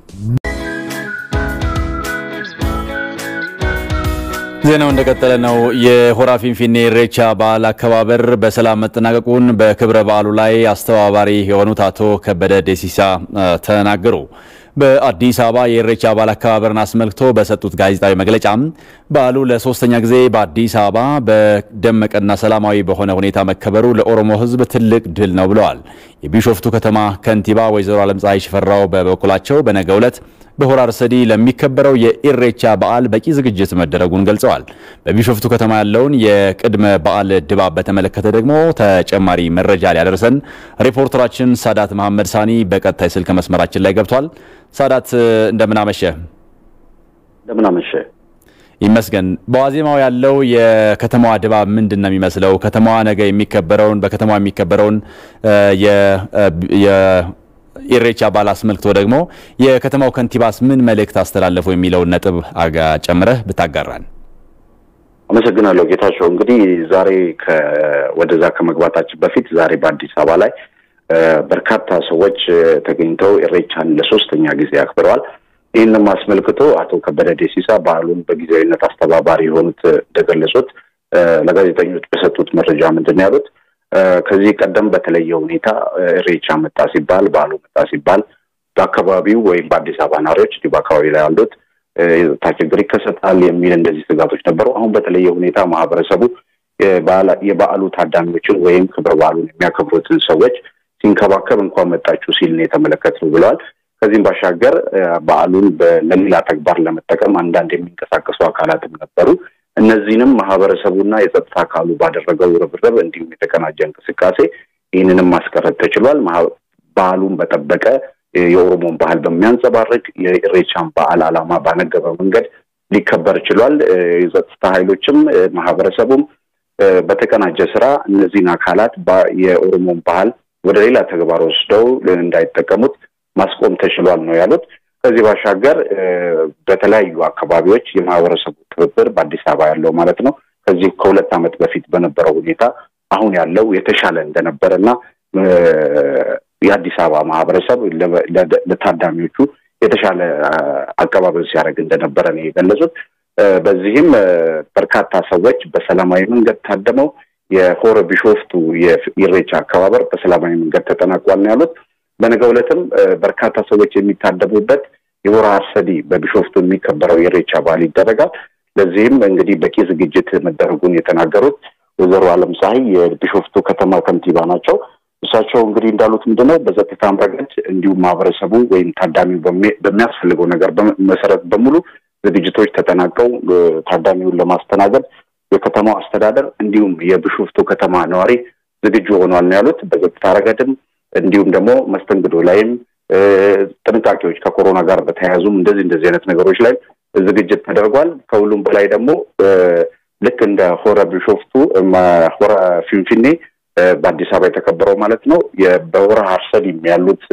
ዜናው እንደቀጠለ ነው። የሆራ ፊንፊኔ ኢሬቻ በዓል አከባበር በሰላም መጠናቀቁን በክብረ በዓሉ ላይ አስተባባሪ የሆኑት አቶ ከበደ ደሲሳ ተናገሩ። በአዲስ አበባ የኢሬቻ በዓል አከባበርን አስመልክቶ በሰጡት ጋዜጣዊ መግለጫም በዓሉ ለሶስተኛ ጊዜ በአዲስ አበባ በደመቀና ሰላማዊ በሆነ ሁኔታ መከበሩ ለኦሮሞ ሕዝብ ትልቅ ድል ነው ብለዋል። የቢሾፍቱ ከተማ ከንቲባ ወይዘሮ አለምፀሐይ ሽፈራው በበኩላቸው በነገው ዕለት በሆራ አርሰዲ ለሚከበረው የኢሬቻ በዓል በቂ ዝግጅት መደረጉን ገልጸዋል። በቢሾፍቱ ከተማ ያለውን የቅድመ በዓል ድባብ በተመለከተ ደግሞ ተጨማሪ መረጃ ሊያደርሰን ሪፖርተራችን ሳዳት መሐመድ ሳኒ በቀጣይ ስልክ መስመራችን ላይ ገብቷል። ሳዳት እንደምን አመሸ? እንደምን አመሸ? ይመስገን። በዋዜማው ያለው የከተማዋ ድባብ ምንድን ነው የሚመስለው? ከተማዋ ነገ የሚከበረውን በከተማዋ የሚከበረውን ኢሬቻ በዓል አስመልክቶ ደግሞ የከተማው ከንቲባስ ምን መልእክት አስተላለፉ የሚለውን ነጥብ አጋ ጨምረህ ብታጋራን። አመሰግናለሁ ጌታቸው። እንግዲህ ዛሬ ወደዛ ከመግባታችን በፊት ዛሬ በአዲስ አበባ ላይ በርካታ ሰዎች ተገኝተው ኢሬቻን ለሶስተኛ ጊዜ አክብረዋል። ይህንም አስመልክቶ አቶ ከበደ ደሲሳ በዓሉን በጊዜያዊነት አስተባባሪ የሆኑት እንደገለጹት ለጋዜጠኞች በሰጡት መረጃ ምንድን ነው ያሉት? ከዚህ ቀደም በተለየ ሁኔታ ኢሬቻ መጣ ሲባል በዓሉ መጣ ሲባል በአካባቢው ወይም በአዲስ አበባ ነዋሪዎች እንዲሁ በአካባቢ ላይ ያሉት የጸጥታ ችግር ይከሰታል የሚል እንደዚህ ስጋቶች ነበሩ። አሁን በተለየ ሁኔታ ማህበረሰቡ የበዓሉ ታዳሚዎችን ወይም ክብረ በዓሉን የሚያከብሩትን ሰዎች ሲንከባከብ እንኳን መጣችሁ ሲል ነው የተመለከትነው ብለዋል። ከዚህም ባሻገር በዓሉን ለሌላ ተግባር ለመጠቀም አንዳንድ የሚንቀሳቀሱ አካላትም ነበሩ። እነዚህንም ማህበረሰቡና የጸጥታ አካሉ ባደረገው ርብርብ እንዲሁም የተቀናጀ እንቅስቃሴ ይህንንም ማስቀረት ተችሏል። ባህሉን በጠበቀ የኦሮሞን ባህል በሚያንጸባርቅ የኢሬቻን በዓል ዓላማ ባነገበ መንገድ ሊከበር ችሏል። የጸጥታ ኃይሎችም ማህበረሰቡም በተቀናጀ ስራ እነዚህን አካላት የኦሮሞን ባህል ወደ ሌላ ተግባር ወስደው እንዳይጠቀሙት ማስቆም ተችሏል ነው ያሉት። ከዚህ ባሻገር በተለያዩ አካባቢዎች የማህበረሰቡ ትብብር በአዲስ አበባ ያለው ማለት ነው ከዚህ ከሁለት ዓመት በፊት በነበረው ሁኔታ አሁን ያለው የተሻለ እንደነበረ እና የአዲስ አበባ ማህበረሰብ ለታዳሚዎቹ የተሻለ አቀባበል ሲያደርግ እንደነበረ ነው የገለጹት። በዚህም በርካታ ሰዎች በሰላማዊ መንገድ ታደመው የሆረ ቢሾፍቱ የኢሬቻ አከባበር በሰላማዊ መንገድ ተጠናቋል ነው ያሉት። በነገው ዕለትም በርካታ ሰዎች የሚታደሙበት የሆራ አርሰዲ በቢሾፍቱ የሚከበረው የኢሬቻ በዓል ይደረጋል። ለዚህም እንግዲህ በቂ ዝግጅት መደረጉን የተናገሩት ወይዘሮ አለም ፀሐይ የቢሾፍቱ ከተማ ከንቲባ ናቸው። እሳቸው እንግዲህ እንዳሉት ምንድነው በጸጥታም ረገድ እንዲሁም ማህበረሰቡ ወይም ታዳሚው በሚያስፈልገው ነገር መሰረት በሙሉ ዝግጅቶች ተጠናቀው ታዳሚውን ለማስተናገድ የከተማው አስተዳደር እንዲሁም የቢሾፍቱ ከተማ ነዋሪ ዝግጁ ሆኗል ነው ያሉት። በጸጥታ ረገድም እንዲሁም ደግሞ መስተንግዶ ላይም ጥንቃቄዎች ከኮሮና ጋር በተያያዙም እንደዚህ እንደዚህ አይነት ነገሮች ላይ ዝግጅት ተደርጓል። ከሁሉም በላይ ደግሞ ልክ እንደ ሆረ ቢሾፍቱ ሆረ ፊንፊኔ በአዲስ አበባ የተከበረው ማለት ነው በሆረ ሀርሰዲም ያሉት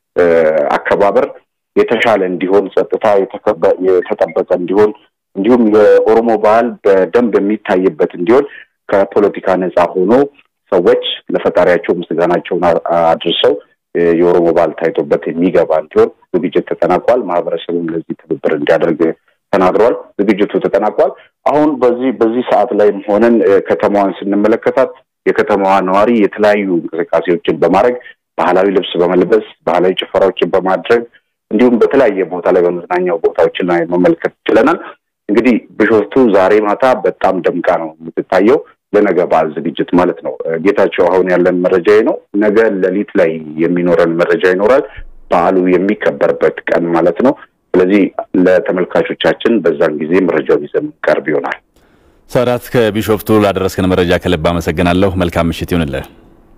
አከባበር የተሻለ እንዲሆን ጸጥታ የተጠበቀ እንዲሆን እንዲሁም የኦሮሞ ባህል በደንብ የሚታይበት እንዲሆን ከፖለቲካ ነፃ ሆኖ ሰዎች ለፈጣሪያቸው ምስጋናቸውን አድርሰው የኦሮሞ ባህል ታይቶበት የሚገባ እንዲሆን ዝግጅት ተጠናቋል። ማህበረሰቡም ለዚህ ትብብር እንዲያደርግ ተናግረዋል። ዝግጅቱ ተጠናቋል። አሁን በዚህ በዚህ ሰዓት ላይም ሆነን ከተማዋን ስንመለከታት የከተማዋ ነዋሪ የተለያዩ እንቅስቃሴዎችን በማድረግ ባህላዊ ልብስ በመልበስ ባህላዊ ጭፈራዎችን በማድረግ እንዲሁም በተለያየ ቦታ ላይ በመዝናኛው ቦታዎችን ላይ መመልከት ችለናል። እንግዲህ ቢሾፍቱ ዛሬ ማታ በጣም ደምቃ ነው የምትታየው ለነገ በዓል ዝግጅት ማለት ነው። ጌታቸው፣ አሁን ያለን መረጃ ነው። ነገ ሌሊት ላይ የሚኖረን መረጃ ይኖራል። በዓሉ የሚከበርበት ቀን ማለት ነው። ስለዚህ ለተመልካቾቻችን በዛን ጊዜ መረጃውን ይዘን ቀርብ ይሆናል። ሰዓት ከቢሾፍቱ ላደረስከን መረጃ ከልብ አመሰግናለሁ። መልካም ምሽት ይሁንልህ።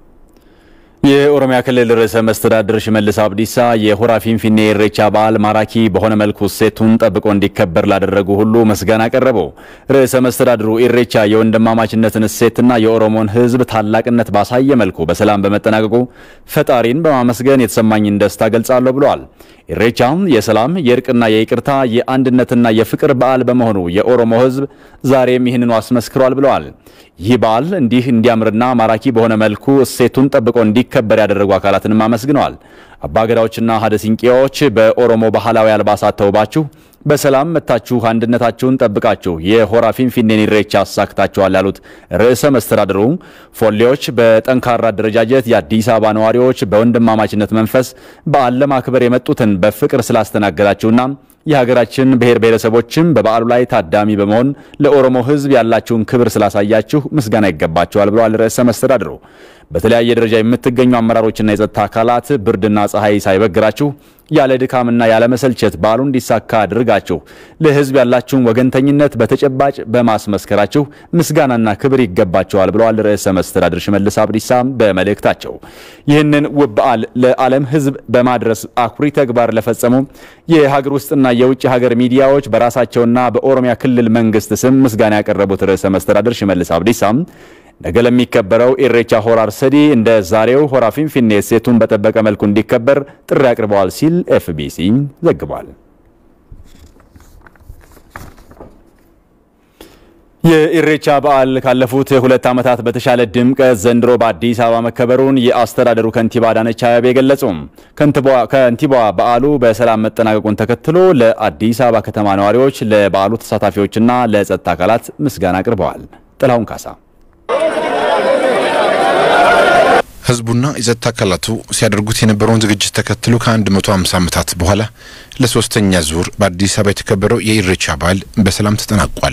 የኦሮሚያ ክልል ርዕሰ መስተዳድር ሽመልስ አብዲሳ የሆራ ፊንፊኔ ኢሬቻ በዓል ማራኪ በሆነ መልኩ እሴቱን ጠብቆ እንዲከበር ላደረጉ ሁሉ ምስጋና ቀረቡ። ርዕሰ መስተዳድሩ ኢሬቻ የወንድማማችነትን እሴትና የኦሮሞን ሕዝብ ታላቅነት ባሳየ መልኩ በሰላም በመጠናቀቁ ፈጣሪን በማመስገን የተሰማኝን ደስታ ገልጻለሁ ብለዋል። ኢሬቻ የሰላም የእርቅና የይቅርታ የአንድነትና የፍቅር በዓል በመሆኑ የኦሮሞ ሕዝብ ዛሬም ይህንኑ አስመስክሯል ብለዋል። ይህ በዓል እንዲህ እንዲያምርና ማራኪ በሆነ መልኩ እሴቱን ጠብቆ እንዲከበር ያደረጉ አካላትንም አመስግነዋል። አባገዳዎችና ሀደ ሲንቄዎች በኦሮሞ ባህላዊ አልባሳት ተውባችሁ በሰላም መታችሁ አንድነታችሁን ጠብቃችሁ የሆራ ፊንፊኔን ኢሬቻ አሳክታችኋል ያሉት ርዕሰ መስተዳድሩ ፎሌዎች በጠንካራ አደረጃጀት የአዲስ አበባ ነዋሪዎች በወንድማማችነት መንፈስ በዓል ለማክበር የመጡትን በፍቅር ስላስተናገዳችሁና የሀገራችን ብሔር ብሔረሰቦችም በበዓሉ ላይ ታዳሚ በመሆን ለኦሮሞ ሕዝብ ያላችሁን ክብር ስላሳያችሁ ምስጋና ይገባቸዋል ብለዋል ርዕሰ መስተዳድሩ። በተለያየ ደረጃ የምትገኙ አመራሮችና የጸጥታ አካላት ብርድና ፀሐይ ሳይበግራችሁ ያለ ድካምና ያለ መሰልቸት በዓሉ እንዲሳካ አድርጋችሁ ለሕዝብ ያላችሁን ወገንተኝነት በተጨባጭ በማስመስከራችሁ ምስጋናና ክብር ይገባቸዋል ብለዋል ርዕሰ መስተዳድር ሽመልስ አብዲሳ በመልእክታቸው። ይህንን ውብ በዓል ለዓለም ሕዝብ በማድረስ አኩሪ ተግባር ለፈጸሙ የሀገር ውስጥና የውጭ ሀገር ሚዲያዎች በራሳቸውና በኦሮሚያ ክልል መንግስት ስም ምስጋና ያቀረቡት ርዕሰ መስተዳድር ሽመልስ አብዲሳ ነገ ለሚከበረው ኢሬቻ ሆራ አርሰዲ እንደ ዛሬው ሆራ ፊንፊኔ እሴቱን በጠበቀ መልኩ እንዲከበር ጥሪ አቅርበዋል ሲል ኤፍቢሲ ዘግቧል። የኢሬቻ በዓል ካለፉት ሁለት ዓመታት በተሻለ ድምቀት ዘንድሮ በአዲስ አበባ መከበሩን የአስተዳደሩ ከንቲባ አዳነች አቤቤ ገለጹ። ከንቲባዋ በዓሉ በሰላም መጠናቀቁን ተከትሎ ለአዲስ አበባ ከተማ ነዋሪዎች፣ ለበዓሉ ተሳታፊዎችና ለጸጥታ አካላት ምስጋና አቅርበዋል። ጥላሁን ካሳ ህዝቡና የጸጥታ አካላቱ ሲያደርጉት የነበረውን ዝግጅት ተከትሎ ከ150 ዓመታት በኋላ ለሶስተኛ ዙር በአዲስ አበባ የተከበረው የኢሬቻ በዓል በሰላም ተጠናቋል።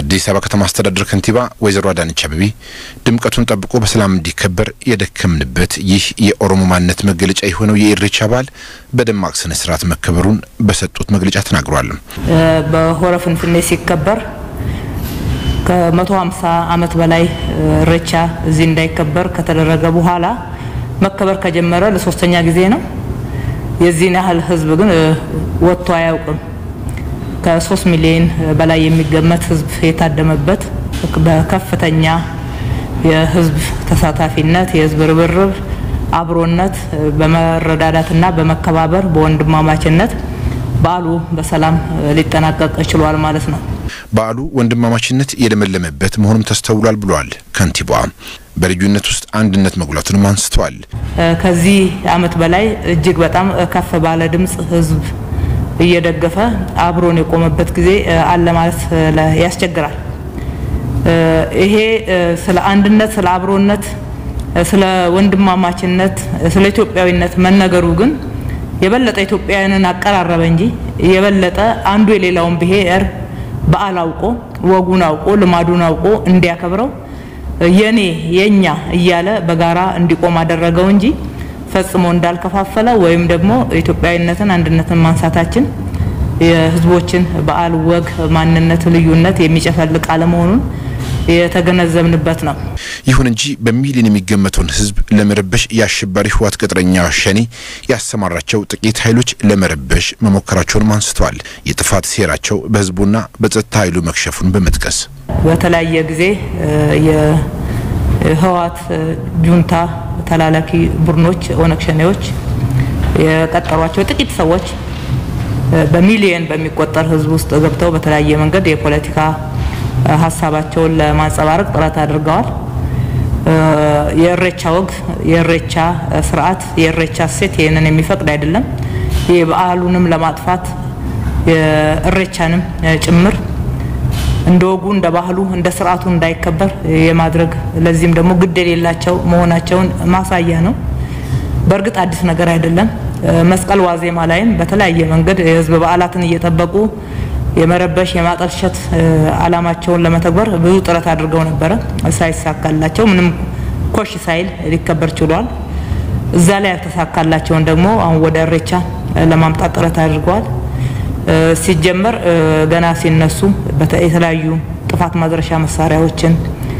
የአዲስ አበባ ከተማ አስተዳደር ከንቲባ ወይዘሮ አዳነች አቤቤ ድምቀቱን ጠብቆ በሰላም እንዲከበር የደከምንበት ይህ የኦሮሞ ማንነት መገለጫ የሆነው የኢሬቻ በዓል በደማቅ ስነ ስርዓት መከበሩን በሰጡት መግለጫ ተናግረዋል። በሆረ ፍንፍኔ ሲከበር ከመቶ ሀምሳ ዓመት በላይ ኢሬቻ እዚህ እንዳይከበር ከተደረገ በኋላ መከበር ከጀመረ ለሶስተኛ ጊዜ ነው። የዚህን ያህል ህዝብ ግን ወጥቶ አያውቅም። ከሶስት ሚሊዮን በላይ የሚገመት ህዝብ የታደመበት በከፍተኛ የህዝብ ተሳታፊነት፣ የህዝብ ርብርብ፣ አብሮነት፣ በመረዳዳትና በመከባበር በወንድማማችነት በዓሉ በሰላም ሊጠናቀቅ ችሏል ማለት ነው። በዓሉ ወንድማማችነት የለመለመበት መሆኑም ተስተውሏል ብለዋል ከንቲባዋ። በልዩነት ውስጥ አንድነት መጉላቱንም አንስተዋል። ከዚህ አመት በላይ እጅግ በጣም ከፍ ባለ ድምፅ ህዝብ እየደገፈ አብሮን የቆመበት ጊዜ አለ ማለት ያስቸግራል። ይሄ ስለ አንድነት፣ ስለ አብሮነት፣ ስለ ወንድማማችነት፣ ስለ ኢትዮጵያዊነት መነገሩ ግን የበለጠ ኢትዮጵያውያንን አቀራረበ እንጂ የበለጠ አንዱ የሌላውን ብሔር በዓል አውቆ ወጉን አውቆ ልማዱን አውቆ እንዲያከብረው የኔ የኛ እያለ በጋራ እንዲቆም አደረገው እንጂ ፈጽሞ እንዳልከፋፈለ ወይም ደግሞ ኢትዮጵያዊነትን አንድነትን ማንሳታችን የህዝቦችን በዓል፣ ወግ፣ ማንነት፣ ልዩነት የሚጨፈልቅ አለመሆኑን የተገነዘብንበት ነው። ይሁን እንጂ በሚሊዮን የሚገመተውን ህዝብ ለመረበሽ የአሸባሪ ህወሓት ቅጥረኛ ሸኔ ያሰማራቸው ጥቂት ኃይሎች ለመረበሽ መሞከራቸውንም አንስተዋል። የጥፋት ሴራቸው በህዝቡና በጸጥታ ኃይሉ መክሸፉን በመጥቀስ በተለያየ ጊዜ የህወሓት ጁንታ ተላላኪ ቡድኖች ኦነግ ሸኔዎች የቀጠሯቸው ጥቂት ሰዎች በሚሊየን በሚቆጠር ህዝብ ውስጥ ገብተው በተለያየ መንገድ የፖለቲካ ሀሳባቸውን ለማንጸባረቅ ጥረት አድርገዋል። የእሬቻ ወግ፣ የእሬቻ ስርዓት፣ የእሬቻ እሴት ይህንን የሚፈቅድ አይደለም። ይህ በዓሉንም ለማጥፋት የእሬቻንም ጭምር እንደ ወጉ እንደ ባህሉ እንደ ስርዓቱ እንዳይከበር የማድረግ ለዚህም ደግሞ ግድ የሌላቸው መሆናቸውን ማሳያ ነው። በእርግጥ አዲስ ነገር አይደለም። መስቀል ዋዜማ ላይም በተለያየ መንገድ የህዝብ በዓላትን እየጠበቁ የመረበሽ የማጠልሸት አላማቸውን ለመተግበር ብዙ ጥረት አድርገው ነበረ። ሳይሳካላቸው ምንም ኮሽ ሳይል ሊከበር ችሏል። እዛ ላይ ያልተሳካላቸውን ደግሞ አሁን ወደ እሬቻ ለማምጣት ጥረት አድርገዋል። ሲጀመር ገና ሲነሱ የተለያዩ ጥፋት ማድረሻ መሳሪያዎችን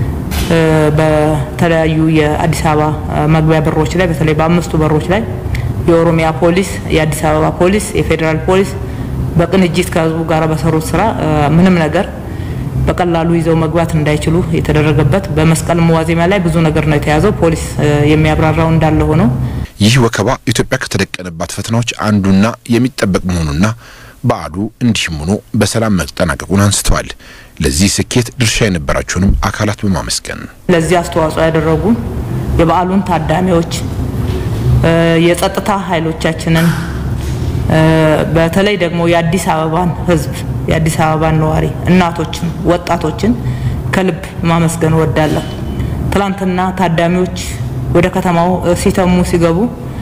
በተለያዩ የአዲስ አበባ መግቢያ በሮች ላይ በተለይ በአምስቱ በሮች ላይ የኦሮሚያ ፖሊስ፣ የአዲስ አበባ ፖሊስ፣ የፌዴራል ፖሊስ በቅንጅት ከህዝቡ ጋር በሰሩት ስራ ምንም ነገር በቀላሉ ይዘው መግባት እንዳይችሉ የተደረገበት በመስቀል ዋዜማ ላይ ብዙ ነገር ነው የተያዘው። ፖሊስ የሚያብራራው እንዳለ ሆኖ ይህ ወከባ ኢትዮጵያ ከተደቀነባት ፈተናዎች አንዱና የሚጠበቅ መሆኑና በዓሉ እንዲህም ሆኖ በሰላም መጠናቀቁን አንስተዋል። ለዚህ ስኬት ድርሻ የነበራቸውንም አካላት በማመስገን ለዚህ አስተዋጽኦ ያደረጉ የበዓሉን ታዳሚዎች፣ የጸጥታ ኃይሎቻችንን በተለይ ደግሞ የአዲስ አበባን ህዝብ የአዲስ አበባን ነዋሪ እናቶችን፣ ወጣቶችን ከልብ ማመስገን እወዳለሁ። ትላንትና ታዳሚዎች ወደ ከተማው ሲተሙ ሲገቡ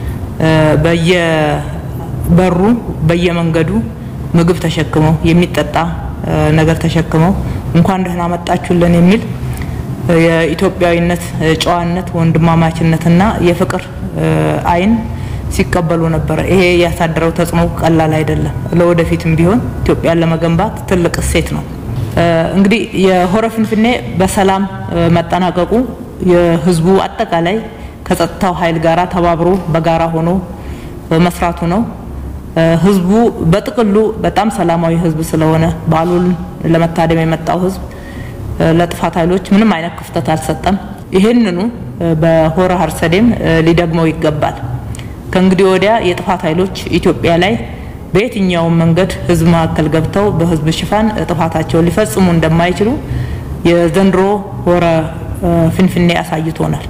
በየበሩ በየመንገዱ ምግብ ተሸክመው የሚጠጣ ነገር ተሸክመው እንኳን ደህና መጣችሁልን የሚል የኢትዮጵያዊነት ጨዋነት፣ ወንድማማችነትና የፍቅር አይን ሲቀበሉ ነበረ። ይሄ ያሳደረው ተጽዕኖ ቀላል አይደለም። ለወደፊትም ቢሆን ኢትዮጵያን ለመገንባት ትልቅ እሴት ነው። እንግዲህ የሆረ ፍንፍኔ በሰላም መጠናቀቁ የህዝቡ አጠቃላይ ከጸጥታው ኃይል ጋራ ተባብሮ በጋራ ሆኖ መስራቱ ነው። ህዝቡ በጥቅሉ በጣም ሰላማዊ ህዝብ ስለሆነ በዓሉን ለመታደም የመጣው ህዝብ ለጥፋት ኃይሎች ምንም አይነት ክፍተት አልሰጠም። ይህንኑ በሆረ ሀርሰዴም ሊደግመው ይገባል። ከእንግዲህ ወዲያ የጥፋት ኃይሎች ኢትዮጵያ ላይ በየትኛውም መንገድ ህዝብ መካከል ገብተው በህዝብ ሽፋን ጥፋታቸውን ሊፈጽሙ እንደማይችሉ የዘንድሮ ሆረ ፍንፍኔ አሳይቶናል።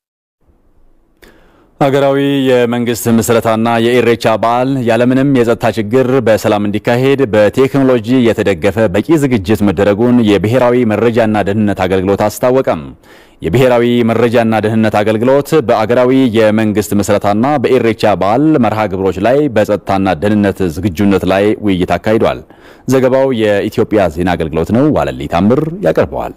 ሀገራዊ የመንግስት ምስረታና የኢሬቻ በዓል ያለምንም የጸጥታ ችግር በሰላም እንዲካሄድ በቴክኖሎጂ የተደገፈ በቂ ዝግጅት መደረጉን የብሔራዊ መረጃና ደህንነት አገልግሎት አስታወቀም። የብሔራዊ መረጃና ደህንነት አገልግሎት በአገራዊ የመንግስት ምስረታና በኢሬቻ በዓል መርሃ ግብሮች ላይ በጸጥታና ደህንነት ዝግጁነት ላይ ውይይት አካሂዷል። ዘገባው የኢትዮጵያ ዜና አገልግሎት ነው። ዋለሊ ታምር ያቀርበዋል።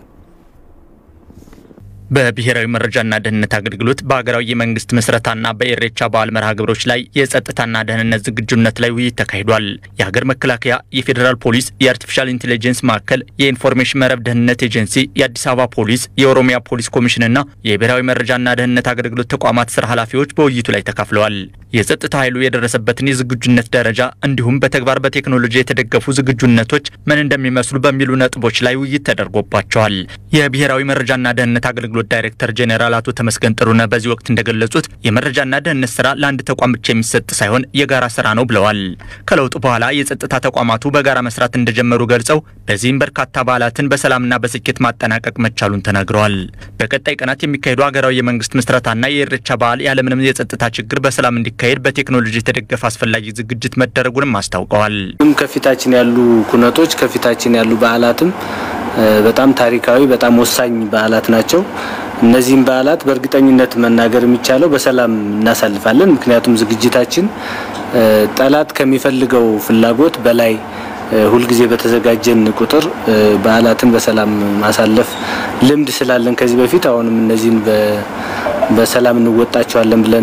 በብሔራዊ መረጃና ደህንነት አገልግሎት በሀገራዊ የመንግስት ምስረታና በኢሬቻ በዓል መርሃ ግብሮች ላይ የጸጥታና ደህንነት ዝግጁነት ላይ ውይይት ተካሂዷል። የሀገር መከላከያ፣ የፌዴራል ፖሊስ፣ የአርቲፊሻል ኢንቴሊጀንስ ማዕከል፣ የኢንፎርሜሽን መረብ ደህንነት ኤጀንሲ፣ የአዲስ አበባ ፖሊስ፣ የኦሮሚያ ፖሊስ ኮሚሽንና የብሔራዊ መረጃና ደህንነት አገልግሎት ተቋማት ስራ ኃላፊዎች በውይይቱ ላይ ተካፍለዋል። የጸጥታ ኃይሉ የደረሰበትን የዝግጁነት ደረጃ እንዲሁም በተግባር በቴክኖሎጂ የተደገፉ ዝግጁነቶች ምን እንደሚመስሉ በሚሉ ነጥቦች ላይ ውይይት ተደርጎባቸዋል። የብሔራዊ መረጃና ደህንነት አገልግሎት ዳይሬክተር ጄኔራል አቶ ተመስገን ጥሩነህ በዚህ ወቅት እንደገለጹት የመረጃና ደህንነት ስራ ለአንድ ተቋም ብቻ የሚሰጥ ሳይሆን የጋራ ስራ ነው ብለዋል። ከለውጡ በኋላ የጸጥታ ተቋማቱ በጋራ መስራት እንደጀመሩ ገልጸው በዚህም በርካታ በዓላትን በሰላምና በስኬት ማጠናቀቅ መቻሉን ተናግረዋል። በቀጣይ ቀናት የሚካሄዱ ሀገራዊ የመንግስት ምስረታና የኢሬቻ በዓል ያለምንም የጸጥታ ችግር በሰላም እንዲካሄድ በቴክኖሎጂ የተደገፈ አስፈላጊ ዝግጅት መደረጉንም አስታውቀዋል። ከፊታችን ያሉ ኩነቶች ከፊታችን ያሉ በዓላትም በጣም ታሪካዊ በጣም ወሳኝ በዓላት ናቸው። እነዚህም በዓላት በእርግጠኝነት መናገር የሚቻለው በሰላም እናሳልፋለን። ምክንያቱም ዝግጅታችን ጠላት ከሚፈልገው ፍላጎት በላይ ሁልጊዜ በተዘጋጀን ቁጥር በዓላትን በሰላም ማሳለፍ ልምድ ስላለን ከዚህ በፊት አሁንም እነዚህን በሰላም እንወጣቸዋለን ብለን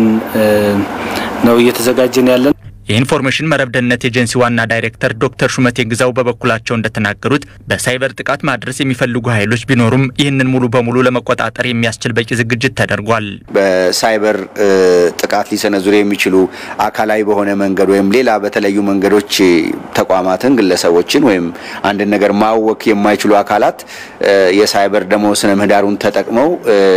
ነው እየተዘጋጀን ያለን። የኢንፎርሜሽን መረብ ደህንነት ኤጀንሲ ዋና ዳይሬክተር ዶክተር ሹመቴ ግዛው በበኩላቸው እንደተናገሩት በሳይበር ጥቃት ማድረስ የሚፈልጉ ኃይሎች ቢኖሩም ይህንን ሙሉ በሙሉ ለመቆጣጠር የሚያስችል በቂ ዝግጅት ተደርጓል። በሳይበር ጥቃት ሊሰነዝሩ የሚችሉ አካላዊ በሆነ መንገድ ወይም ሌላ በተለያዩ መንገዶች ተቋማትን፣ ግለሰቦችን ወይም አንድን ነገር ማወክ የማይችሉ አካላት የሳይበር ደግሞ ስነ ምህዳሩን ተጠቅመው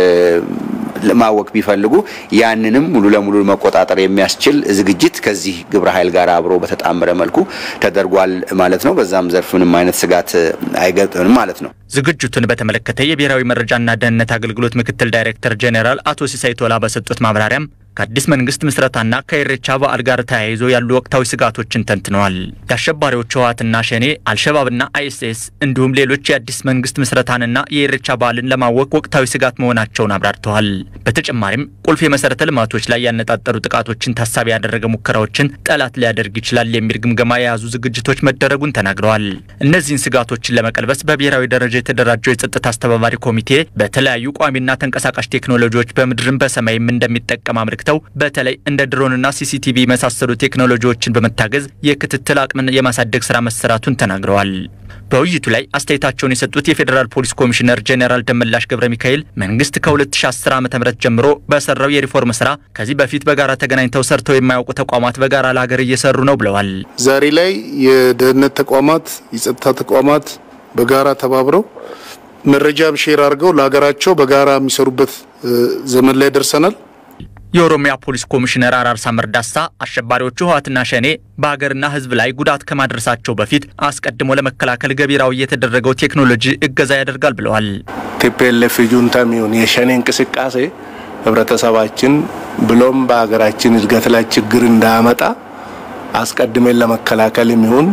ማወቅ ቢፈልጉ ያንንም ሙሉ ለሙሉ መቆጣጠር የሚያስችል ዝግጅት ከዚህ ግብረ ኃይል ጋር አብሮ በተጣመረ መልኩ ተደርጓል ማለት ነው። በዛም ዘርፍ ምንም አይነት ስጋት አይገጥምም ማለት ነው። ዝግጅቱን በተመለከተ የብሔራዊ መረጃና ደህንነት አገልግሎት ምክትል ዳይሬክተር ጄኔራል አቶ ሲሳይ ቶላ በሰጡት ማብራሪያም ከአዲስ መንግስት ምስረታና ከኢሬቻ በዓል ጋር ተያይዞ ያሉ ወቅታዊ ስጋቶችን ተንትነዋል። የአሸባሪዎቹ ህወሓትና ሸኔ፣ አልሸባብና አይኤስኤስ እንዲሁም ሌሎች የአዲስ መንግስት ምስረታንና የኢሬቻ በዓልን ለማወቅ ወቅታዊ ስጋት መሆናቸውን አብራርተዋል። በተጨማሪም ቁልፍ የመሰረተ ልማቶች ላይ ያነጣጠሩ ጥቃቶችን ታሳቢ ያደረገ ሙከራዎችን ጠላት ሊያደርግ ይችላል የሚል ግምገማ የያዙ ዝግጅቶች መደረጉን ተናግረዋል። እነዚህን ስጋቶችን ለመቀልበስ በብሔራዊ ደረጃ የተደራጀው የጸጥታ አስተባባሪ ኮሚቴ በተለያዩ ቋሚና ተንቀሳቃሽ ቴክኖሎጂዎች በምድርም በሰማይም እንደሚጠቀም አመልክተው በተለይ እንደ ድሮንና ሲሲቲቪ የመሳሰሉ ቴክኖሎጂዎችን በመታገዝ የክትትል አቅምን የማሳደግ ስራ መሰራቱን ተናግረዋል። በውይይቱ ላይ አስተያየታቸውን የሰጡት የፌዴራል ፖሊስ ኮሚሽነር ጄኔራል ደመላሽ ገብረ ሚካኤል መንግስት ከ2010 ዓ ም ጀምሮ በሰራው የሪፎርም ስራ ከዚህ በፊት በጋራ ተገናኝተው ሰርተው የማያውቁ ተቋማት በጋራ ለሀገር እየሰሩ ነው ብለዋል። ዛሬ ላይ የደህንነት ተቋማት፣ የጸጥታ ተቋማት በጋራ ተባብረው መረጃም ሼር አድርገው ለሀገራቸው በጋራ የሚሰሩበት ዘመን ላይ ደርሰናል። የኦሮሚያ ፖሊስ ኮሚሽነር አራርሳ መርዳሳ አሸባሪዎቹ ህወሓትና ሸኔ በሀገርና ህዝብ ላይ ጉዳት ከማድረሳቸው በፊት አስቀድሞ ለመከላከል ገቢራዊ የተደረገው ቴክኖሎጂ እገዛ ያደርጋል ብለዋል። ቲፒኤልኤፍ ጁንታም ይሁን የሸኔ እንቅስቃሴ ህብረተሰባችን ብሎም በሀገራችን እድገት ላይ ችግር እንዳያመጣ አስቀድመን ለመከላከልም ይሁን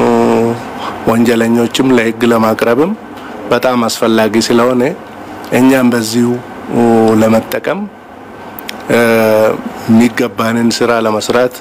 ወንጀለኞችም ለህግ ለማቅረብም በጣም አስፈላጊ ስለሆነ እኛም በዚሁ ለመጠቀም የሚገባንን ስራ ለመስራት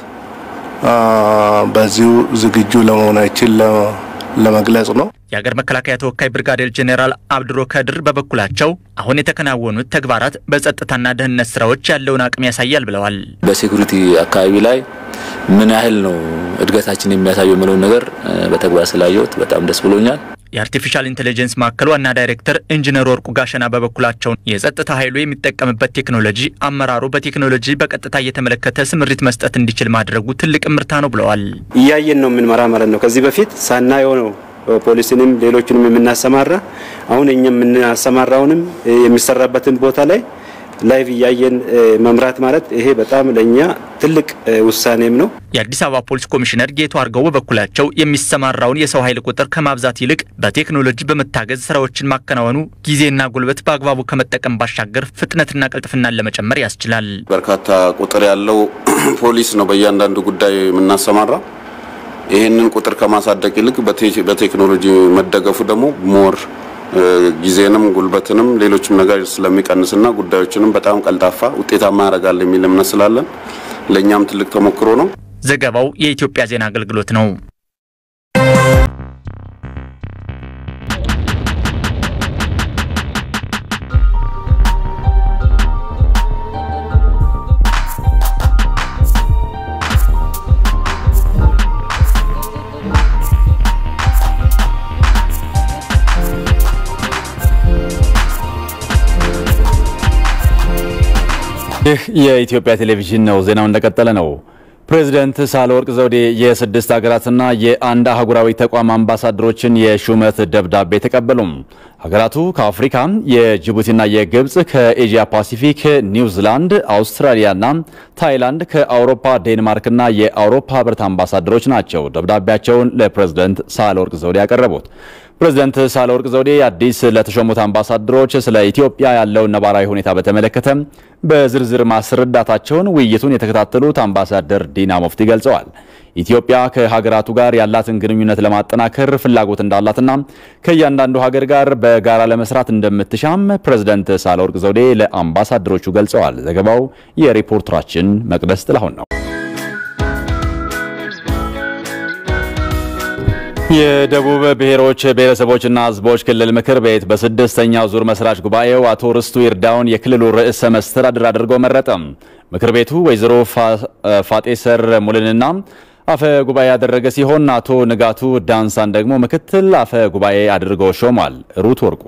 በዚሁ ዝግጁ ለመሆናችን ለመግለጽ ነው። የሀገር መከላከያ ተወካይ ብርጋዴር ጄኔራል አብድሮ ከድር በበኩላቸው አሁን የተከናወኑት ተግባራት በጸጥታና ደህንነት ስራዎች ያለውን አቅም ያሳያል ብለዋል። በሴኩሪቲ አካባቢ ላይ ምን ያህል ነው እድገታችን የሚያሳየው የምለውን ነገር በተግባር ስላየሁት በጣም ደስ ብሎኛል። የአርቲፊሻል ኢንቴሊጀንስ ማዕከል ዋና ዳይሬክተር ኢንጂነር ወርቁ ጋሸና በበኩላቸው የጸጥታ ኃይሉ የሚጠቀምበት ቴክኖሎጂ አመራሩ በቴክኖሎጂ በቀጥታ እየተመለከተ ስምሪት መስጠት እንዲችል ማድረጉ ትልቅ እምርታ ነው ብለዋል። እያየን ነው የምንመራ ማለት ነው። ከዚህ በፊት ሳናየው ነው ፖሊስንም ሌሎችንም የምናሰማራ። አሁን እኛ የምናሰማራውንም የሚሰራበትን ቦታ ላይ ላይቭ እያየን መምራት ማለት ይሄ በጣም ለእኛ ትልቅ ውሳኔም ነው። የአዲስ አበባ ፖሊስ ኮሚሽነር ጌቱ አርገው በበኩላቸው የሚሰማራውን የሰው ኃይል ቁጥር ከማብዛት ይልቅ በቴክኖሎጂ በመታገዝ ስራዎችን ማከናወኑ ጊዜና ጉልበት በአግባቡ ከመጠቀም ባሻገር ፍጥነትና ቅልጥፍናን ለመጨመር ያስችላል። በርካታ ቁጥር ያለው ፖሊስ ነው በእያንዳንዱ ጉዳይ የምናሰማራ። ይህንን ቁጥር ከማሳደግ ይልቅ በቴክኖሎጂ መደገፉ ደግሞ ሞር ጊዜንም ጉልበትንም ሌሎችም ነገር ስለሚቀንስና ጉዳዮችንም በጣም ቀልጣፋ ውጤታማ ያደርጋል የሚል እምነት ስላለን ለእኛም ትልቅ ተሞክሮ ነው። ዘገባው የኢትዮጵያ ዜና አገልግሎት ነው። ይህ የኢትዮጵያ ቴሌቪዥን ነው። ዜናው እንደቀጠለ ነው። ፕሬዚደንት ሳህለወርቅ ዘውዴ የስድስት ሀገራትና የአንድ አህጉራዊ ተቋም አምባሳደሮችን የሹመት ደብዳቤ ተቀበሉም። ሀገራቱ ከአፍሪካ የጅቡቲና የግብፅ፣ ከኤዥያ ፓሲፊክ ኒውዚላንድ፣ አውስትራሊያና ታይላንድ፣ ከአውሮፓ ዴንማርክና የአውሮፓ ህብረት አምባሳደሮች ናቸው ደብዳቤያቸውን ለፕሬዚደንት ሳህለወርቅ ዘውዴ ያቀረቡት። ፕሬዚደንት ሳህለወርቅ ዘውዴ አዲስ ለተሾሙት አምባሳደሮች ስለ ኢትዮጵያ ያለውን ነባራዊ ሁኔታ በተመለከተ በዝርዝር ማስረዳታቸውን ውይይቱን የተከታተሉት አምባሳደር ዲና ሙፍቲ ገልጸዋል። ኢትዮጵያ ከሀገራቱ ጋር ያላትን ግንኙነት ለማጠናከር ፍላጎት እንዳላትና ከእያንዳንዱ ሀገር ጋር በጋራ ለመስራት እንደምትሻም ፕሬዚደንት ሳህለወርቅ ዘውዴ ለአምባሳደሮቹ ገልጸዋል። ዘገባው የሪፖርተራችን መቅደስ ጥላሁን ነው። የደቡብ ብሔሮች ብሔረሰቦችና ሕዝቦች ክልል ምክር ቤት በስድስተኛው ዙር መስራች ጉባኤው አቶ ርስቱ ይርዳውን የክልሉ ርዕሰ መስተዳድር አድርጎ መረጠ። ምክር ቤቱ ወይዘሮ ፋጤሰር ሙልንና አፈ ጉባኤ ያደረገ ሲሆን አቶ ንጋቱ ዳንሳን ደግሞ ምክትል አፈ ጉባኤ አድርጎ ሾሟል። ሩት ወርቁ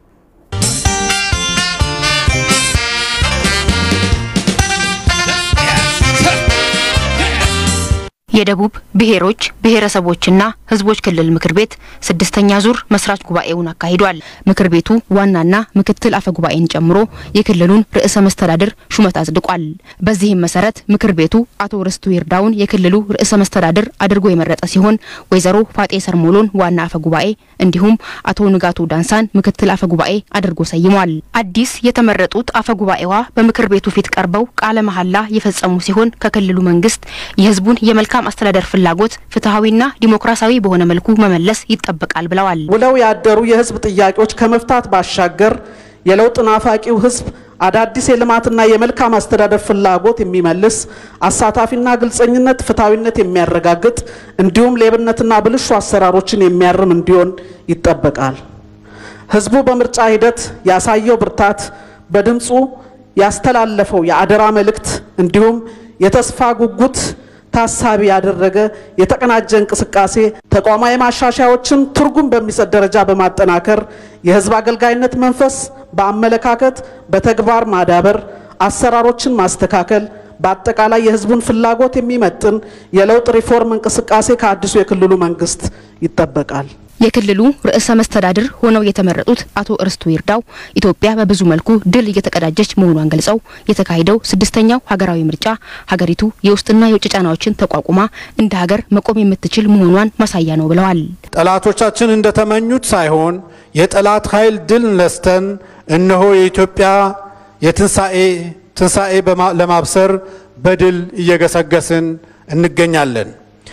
የደቡብ ብሔሮች ብሔረሰቦችና ሕዝቦች ክልል ምክር ቤት ስድስተኛ ዙር መስራች ጉባኤውን አካሂዷል። ምክር ቤቱ ዋናና ምክትል አፈ ጉባኤን ጨምሮ የክልሉን ርዕሰ መስተዳድር ሹመት አጽድቋል። በዚህም መሰረት ምክር ቤቱ አቶ ርስቱ ይርዳውን የክልሉ ርዕሰ መስተዳድር አድርጎ የመረጠ ሲሆን ወይዘሮ ፋጤ ሰርሞሎን ዋና አፈ ጉባኤ እንዲሁም አቶ ንጋቱ ዳንሳን ምክትል አፈ ጉባኤ አድርጎ ሰይሟል። አዲስ የተመረጡት አፈ ጉባኤዋ በምክር ቤቱ ፊት ቀርበው ቃለ መሐላ የፈጸሙ ሲሆን ከክልሉ መንግስት የህዝቡን የመልካም አስተዳደር ፍላጎት ፍትሐዊና ዲሞክራሲያዊ በሆነ መልኩ መመለስ ይጠበቃል ብለዋል። ውለው ያደሩ የህዝብ ጥያቄዎች ከመፍታት ባሻገር የለውጥ ናፋቂው ህዝብ አዳዲስ የልማትና የመልካም አስተዳደር ፍላጎት የሚመልስ አሳታፊና ግልጸኝነት፣ ፍትሐዊነት የሚያረጋግጥ እንዲሁም ሌብነትና ብልሹ አሰራሮችን የሚያርም እንዲሆን ይጠበቃል። ህዝቡ በምርጫ ሂደት ያሳየው ብርታት፣ በድምፁ ያስተላለፈው የአደራ መልእክት እንዲሁም የተስፋ ጉጉት ታሳቢ ያደረገ የተቀናጀ እንቅስቃሴ ተቋማዊ ማሻሻያዎችን ትርጉም በሚሰጥ ደረጃ በማጠናከር የህዝብ አገልጋይነት መንፈስ በአመለካከት በተግባር ማዳበር፣ አሰራሮችን ማስተካከል፣ በአጠቃላይ የህዝቡን ፍላጎት የሚመጥን የለውጥ ሪፎርም እንቅስቃሴ ከአዲሱ የክልሉ መንግስት ይጠበቃል። የክልሉ ርዕሰ መስተዳድር ሆነው የተመረጡት አቶ እርስቱ ይርዳው ኢትዮጵያ በብዙ መልኩ ድል እየተቀዳጀች መሆኗን ገልጸው የተካሄደው ስድስተኛው ሀገራዊ ምርጫ ሀገሪቱ የውስጥና የውጭ ጫናዎችን ተቋቁማ እንደ ሀገር መቆም የምትችል መሆኗን ማሳያ ነው ብለዋል። ጠላቶቻችን እንደተመኙት ሳይሆን የጠላት ኃይል ድል ነስተን እነሆ የኢትዮጵያ የትንሣኤ ትንሣኤ ለማብሰር በድል እየገሰገስን እንገኛለን።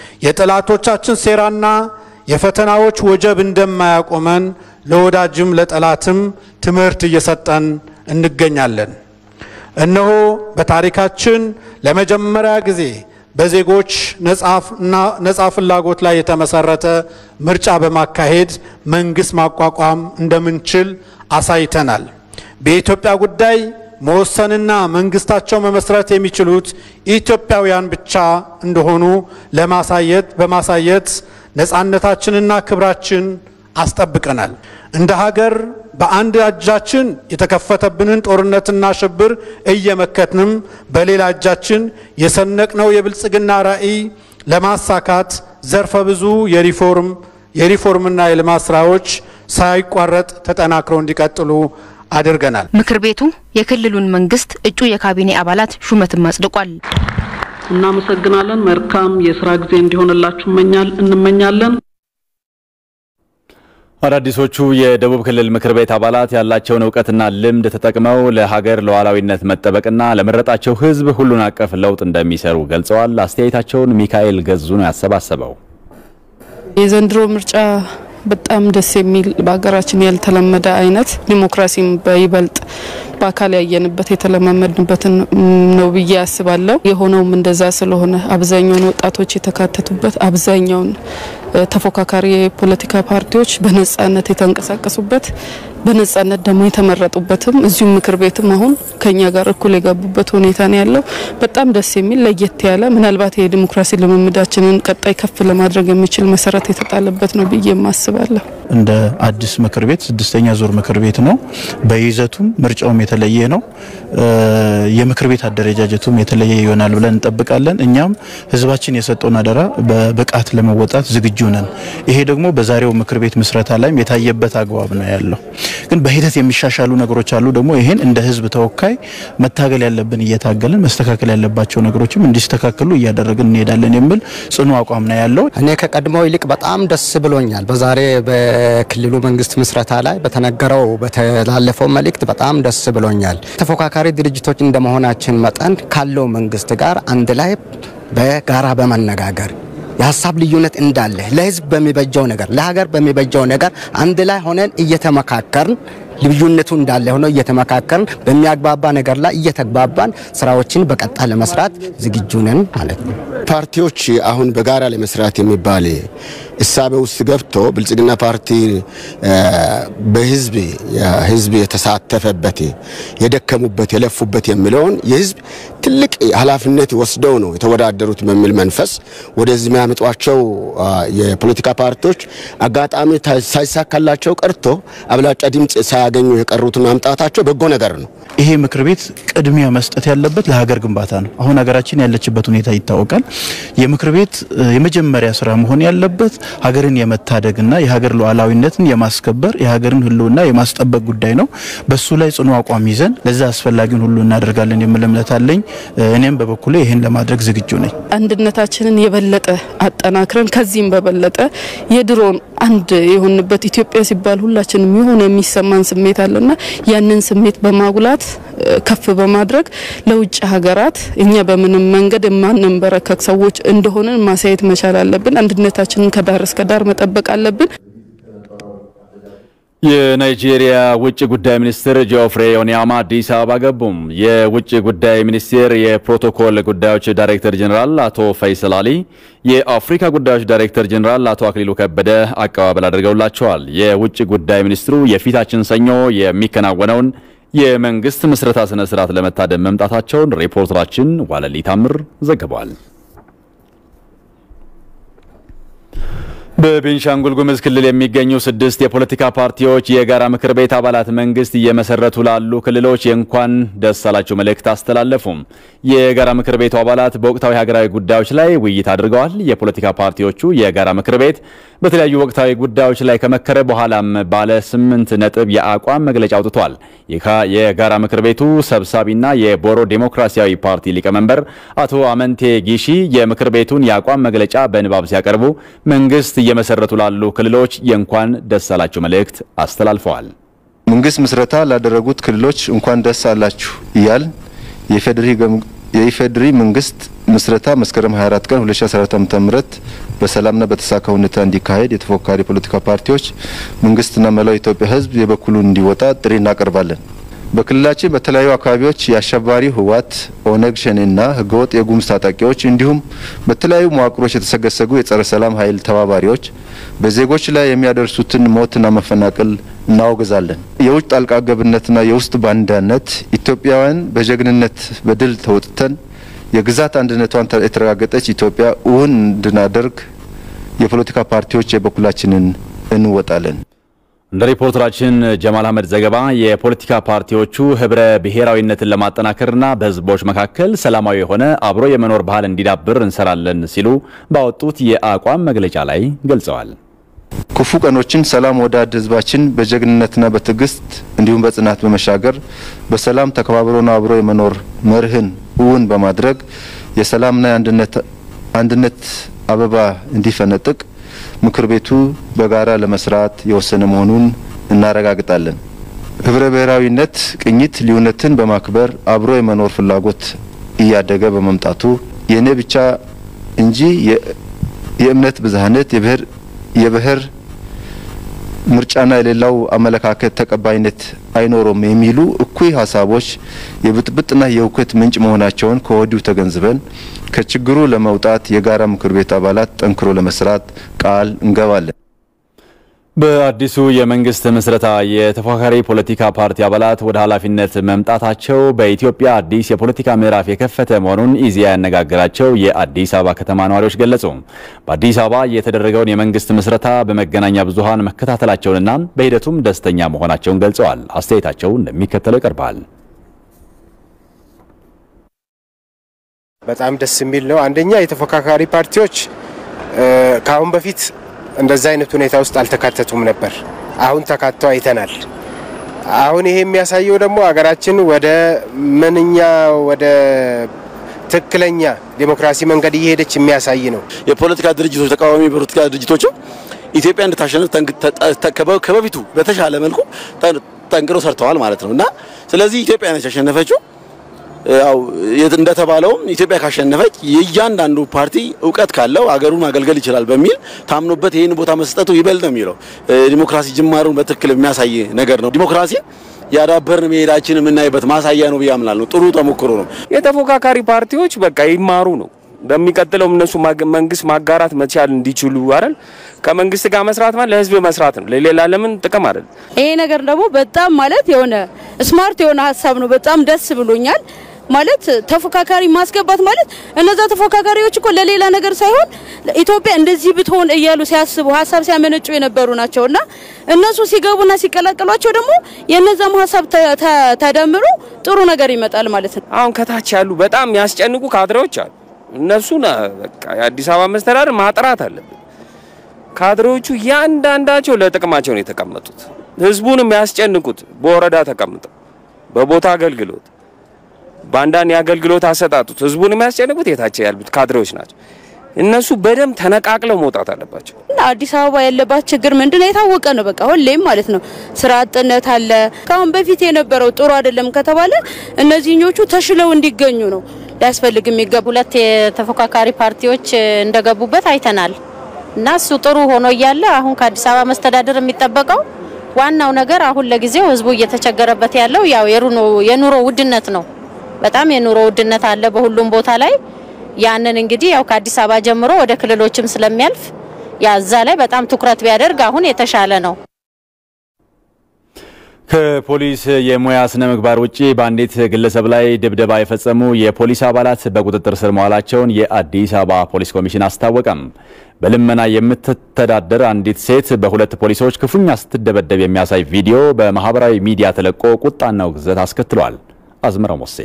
የጠላቶቻችን ሴራና የፈተናዎች ወጀብ እንደማያቆመን ለወዳጅም ለጠላትም ትምህርት እየሰጠን እንገኛለን። እነሆ በታሪካችን ለመጀመሪያ ጊዜ በዜጎች ነጻ ፍላጎት ላይ የተመሰረተ ምርጫ በማካሄድ መንግስት ማቋቋም እንደምንችል አሳይተናል። በኢትዮጵያ ጉዳይ መወሰንና መንግስታቸው መመስረት የሚችሉት ኢትዮጵያውያን ብቻ እንደሆኑ ለማሳየት በማሳየት ነጻነታችንና ክብራችን አስጠብቀናል። እንደ ሀገር በአንድ እጃችን የተከፈተብንን ጦርነትና ሽብር እየመከትንም በሌላ እጃችን የሰነቅነው የብልጽግና ራዕይ ለማሳካት ዘርፈ ብዙ የሪፎርም የሪፎርምና የልማት ስራዎች ሳይቋረጥ ተጠናክረው እንዲቀጥሉ አድርገናል። ምክር ቤቱ የክልሉን መንግስት እጩ የካቢኔ አባላት ሹመትም አጽድቋል። እናመሰግናለን። መልካም የስራ ጊዜ እንዲሆንላችሁ እንመኛለን። አዳዲሶቹ የደቡብ ክልል ምክር ቤት አባላት ያላቸውን እውቀትና ልምድ ተጠቅመው ለሀገር ሉዓላዊነት መጠበቅና ለመረጣቸው ሕዝብ ሁሉን አቀፍ ለውጥ እንደሚሰሩ ገልጸዋል። አስተያየታቸውን ሚካኤል ገዙ ነው ያሰባሰበው። የዘንድሮ ምርጫ በጣም ደስ የሚል በሀገራችን ያልተለመደ አይነት ዲሞክራሲም በይበልጥ በአካል ያየንበት የተለማመድንበትን ነው ብዬ አስባለሁ። የሆነውም እንደዛ ስለሆነ አብዛኛውን ወጣቶች የተካተቱበት አብዛኛውን ተፎካካሪ የፖለቲካ ፓርቲዎች በነጻነት የተንቀሳቀሱበት በነጻነት ደግሞ የተመረጡበትም እዚሁም ምክር ቤትም አሁን ከኛ ጋር እኩል የገቡበት ሁኔታ ነው ያለው። በጣም ደስ የሚል ለየት ያለ ምናልባት የዲሞክራሲ ልምምዳችንን ቀጣይ ከፍ ለማድረግ የሚችል መሰረት የተጣለበት ነው ብዬ ማስባለሁ። እንደ አዲስ ምክር ቤት ስድስተኛ ዙር ምክር ቤት ነው። በይዘቱም ምርጫውም የተለየ ነው። የምክር ቤት አደረጃጀቱም የተለየ ይሆናል ብለን እንጠብቃለን። እኛም ህዝባችን የሰጠውን አደራ በብቃት ለመወጣት ዝግጁ ነን። ይሄ ደግሞ በዛሬው ምክር ቤት ምስረታ ላይም የታየበት አግባብ ነው ያለው። ግን በሂደት የሚሻሻሉ ነገሮች አሉ። ደግሞ ይሄን እንደ ህዝብ ተወካይ መታገል ያለብን እየታገልን መስተካከል ያለባቸው ነገሮችም እንዲስተካከሉ እያደረግን እንሄዳለን የሚል ጽኑ አቋም ነው ያለው። እኔ ከቀድሞው ይልቅ በጣም ደስ ብሎኛል። በዛሬ በክልሉ መንግስት ምስረታ ላይ በተነገረው በተላለፈው መልእክት በጣም ደስ ብሎኛል። ተፎካካሪ ድርጅቶች እንደመሆናችን መጠን ካለው መንግስት ጋር አንድ ላይ በጋራ በመነጋገር የሀሳብ ልዩነት እንዳለ ለህዝብ በሚበጀው ነገር ለሀገር በሚበጀው ነገር አንድ ላይ ሆነን እየተመካከርን ልዩነቱ እንዳለ ሆኖ እየተመካከርን በሚያግባባ ነገር ላይ እየተግባባን ስራዎችን በቀጣይ ለመስራት ዝግጁ ነን ማለት ነው። ፓርቲዎች አሁን በጋራ ለመስራት የሚባል እሳቤ ውስጥ ገብቶ ብልጽግና ፓርቲ በህዝብ ህዝብ የተሳተፈበት የደከሙበት የለፉበት የሚለውን የህዝብ ትልቅ ኃላፊነት ወስደው ነው የተወዳደሩት በሚል መንፈስ ወደዚህ የሚያመጧቸው የፖለቲካ ፓርቲዎች አጋጣሚ ሳይሳካላቸው ቀርቶ አብላጫ ድምፅ ሳያገኙ የቀሩትን ማምጣታቸው በጎ ነገር ነው። ይሄ ምክር ቤት ቅድሚያ መስጠት ያለበት ለሀገር ግንባታ ነው። አሁን ሀገራችን ያለችበት ሁኔታ ይታወቃል። የምክር ቤት የመጀመሪያ ስራ መሆን ያለበት ሀገርን የመታደግና የሀገር ሉዓላዊነትን የማስከበር የሀገርን ህልውና የማስጠበቅ ጉዳይ ነው። በሱ ላይ ጽኑ አቋም ይዘን ለዛ አስፈላጊውን ሁሉ እናደርጋለን የሚል እምነት አለኝ። እኔም በበኩሌ ይህን ለማድረግ ዝግጁ ነኝ። አንድነታችንን የበለጠ አጠናክረን ከዚህም በበለጠ የድሮን አንድ የሆንበት ኢትዮጵያ ሲባል ሁላችንም የሆነ የሚሰማን ስሜት አለና ያንን ስሜት በማጉላት ከፍ በማድረግ ለውጭ ሀገራት እኛ በምንም መንገድ የማንንበረከክ ሰዎች እንደሆንን ማሳየት መቻል አለብን። አንድነታችንን ከዳር እስከ ዳር መጠበቅ አለብን። የናይጄሪያ ውጭ ጉዳይ ሚኒስትር ጆፍሬ ኦኒያማ አዲስ አበባ ገቡም። የውጭ ጉዳይ ሚኒስቴር የፕሮቶኮል ጉዳዮች ዳይሬክተር ጀኔራል አቶ ፈይሰል አሊ፣ የአፍሪካ ጉዳዮች ዳይሬክተር ጀኔራል አቶ አክሊሉ ከበደ አቀባበል አድርገውላቸዋል። የውጭ ጉዳይ ሚኒስትሩ የፊታችን ሰኞ የሚከናወነውን የመንግስት ምስረታ ስነ ስርዓት ለመታደም መምጣታቸውን ሪፖርተራችን ዋለሊ ታምር ዘግቧል። በቤንሻንጉል ጉሙዝ ክልል የሚገኙ ስድስት የፖለቲካ ፓርቲዎች የጋራ ምክር ቤት አባላት መንግስት እየመሰረቱ ላሉ ክልሎች የእንኳን ደስ አላችሁ መልእክት አስተላለፉም። የጋራ ምክር ቤቱ አባላት በወቅታዊ ሀገራዊ ጉዳዮች ላይ ውይይት አድርገዋል። የፖለቲካ ፓርቲዎቹ የጋራ ምክር ቤት በተለያዩ ወቅታዊ ጉዳዮች ላይ ከመከረ በኋላም ባለ ስምንት ነጥብ የአቋም መግለጫ አውጥቷል። የጋራ ምክር ቤቱ ሰብሳቢና የቦሮ ዴሞክራሲያዊ ፓርቲ ሊቀመንበር አቶ አመንቴ ጊሺ የምክር ቤቱን የአቋም መግለጫ በንባብ ሲያቀርቡ መንግስት እየመሰረቱ ላሉ ክልሎች የእንኳን ደስ አላችሁ መልእክት አስተላልፈዋል። መንግስት ምስረታ ላደረጉት ክልሎች እንኳን ደስ አላችሁ እያል የኢፌዴሪ መንግስት ምስረታ መስከረም 24 ቀን 2014 ዓ.ም በሰላምና በተሳካ ሁኔታ እንዲካሄድ የተፎካካሪ ፖለቲካ ፓርቲዎች መንግስትና መላው ኢትዮጵያ ሕዝብ የበኩሉን እንዲወጣ ጥሪ እናቀርባለን። በክልላችን በተለያዩ አካባቢዎች የአሸባሪ ህወሓት፣ ኦነግ ሸኔና ህገወጥ የጉሙዝ ታጣቂዎች እንዲሁም በተለያዩ መዋቅሮች የተሰገሰጉ የጸረ ሰላም ኃይል ተባባሪዎች በዜጎች ላይ የሚያደርሱትን ሞትና መፈናቀል እናወግዛለን። የውጭ ጣልቃ ገብነትና የውስጥ ባንዳነት ኢትዮጵያውያን በጀግንነት በድል ተወጥተን የግዛት አንድነቷን የተረጋገጠች ኢትዮጵያ እውን እንድናደርግ የፖለቲካ ፓርቲዎች የበኩላችንን እንወጣለን። እንደ ሪፖርተራችን ጀማል አህመድ ዘገባ የፖለቲካ ፓርቲዎቹ ህብረ ብሔራዊነትን ለማጠናከርና በህዝቦች መካከል ሰላማዊ የሆነ አብሮ የመኖር ባህል እንዲዳብር እንሰራለን ሲሉ ባወጡት የአቋም መግለጫ ላይ ገልጸዋል። ክፉ ቀኖችን ሰላም ወዳድ ህዝባችን በጀግንነትና በትዕግስት እንዲሁም በጽናት በመሻገር በሰላም ተከባብሮና አብሮ የመኖር መርህን እውን በማድረግ የሰላምና የአንድነት አበባ እንዲፈነጥቅ ምክር ቤቱ በጋራ ለመስራት የወሰነ መሆኑን እናረጋግጣለን። ህብረ ብሔራዊነት ቅኝት ልዩነትን በማክበር አብሮ የመኖር ፍላጎት እያደገ በመምጣቱ የእኔ ብቻ እንጂ የእምነት ብዝሃነት የብሔር ምርጫና የሌላው አመለካከት ተቀባይነት አይኖረውም የሚሉ እኩይ ሀሳቦች የብጥብጥና የእውከት ምንጭ መሆናቸውን ከወዲሁ ተገንዝበን ከችግሩ ለመውጣት የጋራ ምክር ቤት አባላት ጠንክሮ ለመስራት ቃል እንገባለን። በአዲሱ የመንግስት ምስረታ የተፎካካሪ ፖለቲካ ፓርቲ አባላት ወደ ኃላፊነት መምጣታቸው በኢትዮጵያ አዲስ የፖለቲካ ምዕራፍ የከፈተ መሆኑን ኢዜአ ያነጋገራቸው የአዲስ አበባ ከተማ ነዋሪዎች ገለጹ። በአዲስ አበባ የተደረገውን የመንግስት ምስረታ በመገናኛ ብዙኃን መከታተላቸውንና በሂደቱም ደስተኛ መሆናቸውን ገልጸዋል። አስተያየታቸው እንደሚከተለው ይቀርባል። በጣም ደስ የሚል ነው። አንደኛ የተፎካካሪ ፓርቲዎች ከአሁን በፊት እንደዛ አይነት ሁኔታ ውስጥ አልተካተቱም ነበር። አሁን ተካተው አይተናል። አሁን ይሄ የሚያሳየው ደግሞ ሀገራችን ወደ ምንኛ ወደ ትክክለኛ ዴሞክራሲ መንገድ እየሄደች የሚያሳይ ነው። የፖለቲካ ድርጅቶች ተቃዋሚ የፖለቲካ ድርጅቶችም ኢትዮጵያ እንድታሸንፍ ከበፊቱ በተሻለ መልኩ ጠንቅረው ሰርተዋል ማለት ነው እና ስለዚህ ኢትዮጵያ ነች ያሸነፈችው። ያው እንደተባለውም ኢትዮጵያ ካሸነፈች የእያንዳንዱ ፓርቲ እውቀት ካለው አገሩን ማገልገል ይችላል በሚል ታምኖበት ይህን ቦታ መስጠቱ ይበልጥ ነው የሚለው ዲሞክራሲ ጅማሩን በትክክል የሚያሳይ ነገር ነው። ዲሞክራሲ ያዳበርን መሄዳችን የምናይበት ማሳያ ነው ብዬ አምናለሁ። ጥሩ ተሞክሮ ነው። የተፎካካሪ ፓርቲዎች በቃ ይማሩ ነው በሚቀጥለው እነሱ መንግስት ማጋራት መቻል እንዲችሉ አይደል ከመንግስት ጋር መስራት ማለት ለህዝብ መስራት ነው፣ ለሌላ ለምን ጥቅም አይደል። ይሄ ነገር ደግሞ በጣም ማለት የሆነ ስማርት የሆነ ሀሳብ ነው። በጣም ደስ ብሎኛል። ማለት ተፎካካሪ ማስገባት ማለት እነዛ ተፎካካሪዎች እኮ ለሌላ ነገር ሳይሆን ኢትዮጵያ እንደዚህ ብትሆን እያሉ ሲያስቡ ሀሳብ ሲያመነጩ የነበሩ ናቸው እና እነሱ ሲገቡና ሲቀላቀሏቸው ደግሞ የነዛም ሀሳብ ተደምሮ ጥሩ ነገር ይመጣል ማለት ነው። አሁን ከታች ያሉ በጣም የሚያስጨንቁ ካድሬዎች አሉ። እነሱን በቃ የአዲስ አበባ መስተዳደር ማጥራት አለብን። ካድሬዎቹ እያንዳንዳቸው ለጥቅማቸው ነው የተቀመጡት። ህዝቡን የሚያስጨንቁት በወረዳ ተቀምጠው በቦታ አገልግሎት በአንዳንድ የአገልግሎት አሰጣጡት ህዝቡን የሚያስጨንቁት የታች ያሉት ካድሬዎች ናቸው። እነሱ በደንብ ተነቃቅለው መውጣት አለባቸው። አዲስ አበባ ያለባት ችግር ምንድነው? የታወቀ ነው። በቃ ሁሌም ማለት ነው ስራ አጥነት አለ። ከአሁን በፊት የነበረው ጥሩ አይደለም ከተባለ እነዚህኞቹ ተሽለው እንዲገኙ ነው ሊያስፈልግ የሚገቡ ሁለት የተፎካካሪ ፓርቲዎች እንደገቡበት አይተናል እና እሱ ጥሩ ሆኖ እያለ አሁን ከአዲስ አበባ መስተዳደር የሚጠበቀው ዋናው ነገር አሁን ለጊዜው ህዝቡ እየተቸገረበት ያለው ያው የኑሮ ውድነት ነው። በጣም የኑሮ ውድነት አለ በሁሉም ቦታ ላይ። ያንን እንግዲህ ያው ከአዲስ አበባ ጀምሮ ወደ ክልሎችም ስለሚያልፍ ያዛ ላይ በጣም ትኩረት ቢያደርግ አሁን የተሻለ ነው። ከፖሊስ የሙያ ስነ ምግባር ውጪ በአንዲት ግለሰብ ላይ ድብደባ የፈጸሙ የፖሊስ አባላት በቁጥጥር ስር መዋላቸውን የአዲስ አበባ ፖሊስ ኮሚሽን አስታወቀም። በልመና የምትተዳደር አንዲት ሴት በሁለት ፖሊሶች ክፉኛ ስትደበደብ የሚያሳይ ቪዲዮ በማህበራዊ ሚዲያ ተለቆ ቁጣና ውግዘት አስከትሏል። አዝመራው ሞሴ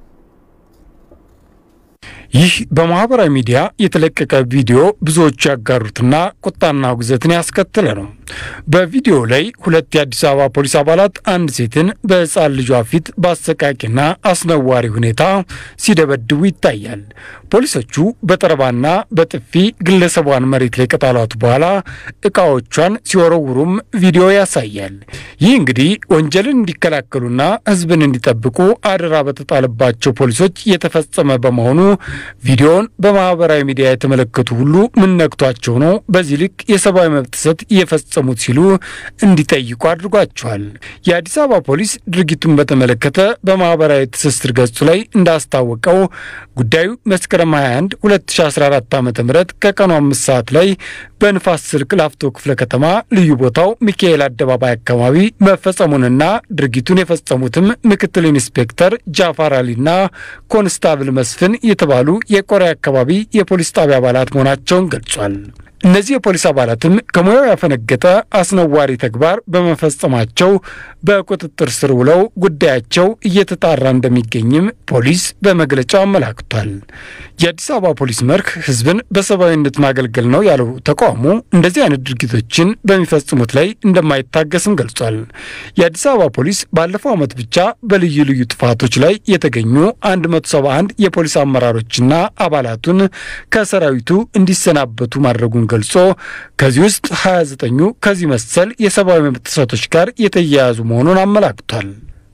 ይህ በማህበራዊ ሚዲያ የተለቀቀ ቪዲዮ ብዙዎቹ ያጋሩትና ቁጣና ውግዘትን ያስከተለ ነው። በቪዲዮ ላይ ሁለት የአዲስ አበባ ፖሊስ አባላት አንድ ሴትን በሕፃን ልጇ ፊት በአሰቃቂና አስነዋሪ ሁኔታ ሲደበድቡ ይታያል። ፖሊሶቹ በጠረባና በጥፊ ግለሰቧን መሬት ላይ ከጣሏት በኋላ እቃዎቿን ሲወረውሩም ቪዲዮ ያሳያል። ይህ እንግዲህ ወንጀልን እንዲከላከሉና ሕዝብን እንዲጠብቁ አደራ በተጣለባቸው ፖሊሶች የተፈጸመ በመሆኑ ቪዲዮውን በማህበራዊ ሚዲያ የተመለከቱ ሁሉ ምን ነክቷቸው ነው በዚህ ልክ የሰብአዊ መብት ጥሰት የፈጸሙት ሲሉ እንዲጠይቁ አድርጓቸዋል። የአዲስ አበባ ፖሊስ ድርጊቱን በተመለከተ በማህበራዊ ትስስር ገጹ ላይ እንዳስታወቀው ጉዳዩ መስከረም 21 2014 ዓ ም ከቀኑ አምስት ሰዓት ላይ በንፋስ ስልክ ላፍቶ ክፍለ ከተማ ልዩ ቦታው ሚካኤል አደባባይ አካባቢ መፈጸሙንና ድርጊቱን የፈጸሙትም ምክትል ኢንስፔክተር ጃፋር አሊና ኮንስታብል መስፍን የተባሉ የቆሬ አካባቢ የፖሊስ ጣቢያ አባላት መሆናቸውን ገልጿል። እነዚህ የፖሊስ አባላትም ከሙያው ያፈነገጠ አስነዋሪ ተግባር በመፈጸማቸው በቁጥጥር ስር ውለው ጉዳያቸው እየተጣራ እንደሚገኝም ፖሊስ በመግለጫው አመላክቷል። የአዲስ አበባ ፖሊስ መርህ ሕዝብን በሰብአዊነት ማገልገል ነው ያለው ተቋሙ እንደዚህ አይነት ድርጊቶችን በሚፈጽሙት ላይ እንደማይታገስም ገልጿል። የአዲስ አበባ ፖሊስ ባለፈው ዓመት ብቻ በልዩ ልዩ ጥፋቶች ላይ የተገኙ 171 የፖሊስ አመራሮችና አባላቱን ከሰራዊቱ እንዲሰናበቱ ማድረጉን ገልጾ ከዚህ ውስጥ 29ኙ ከዚህ መሰል የሰብአዊ መብት ጥሰቶች ጋር የተያያዙ መሆኑን አመላክቷል።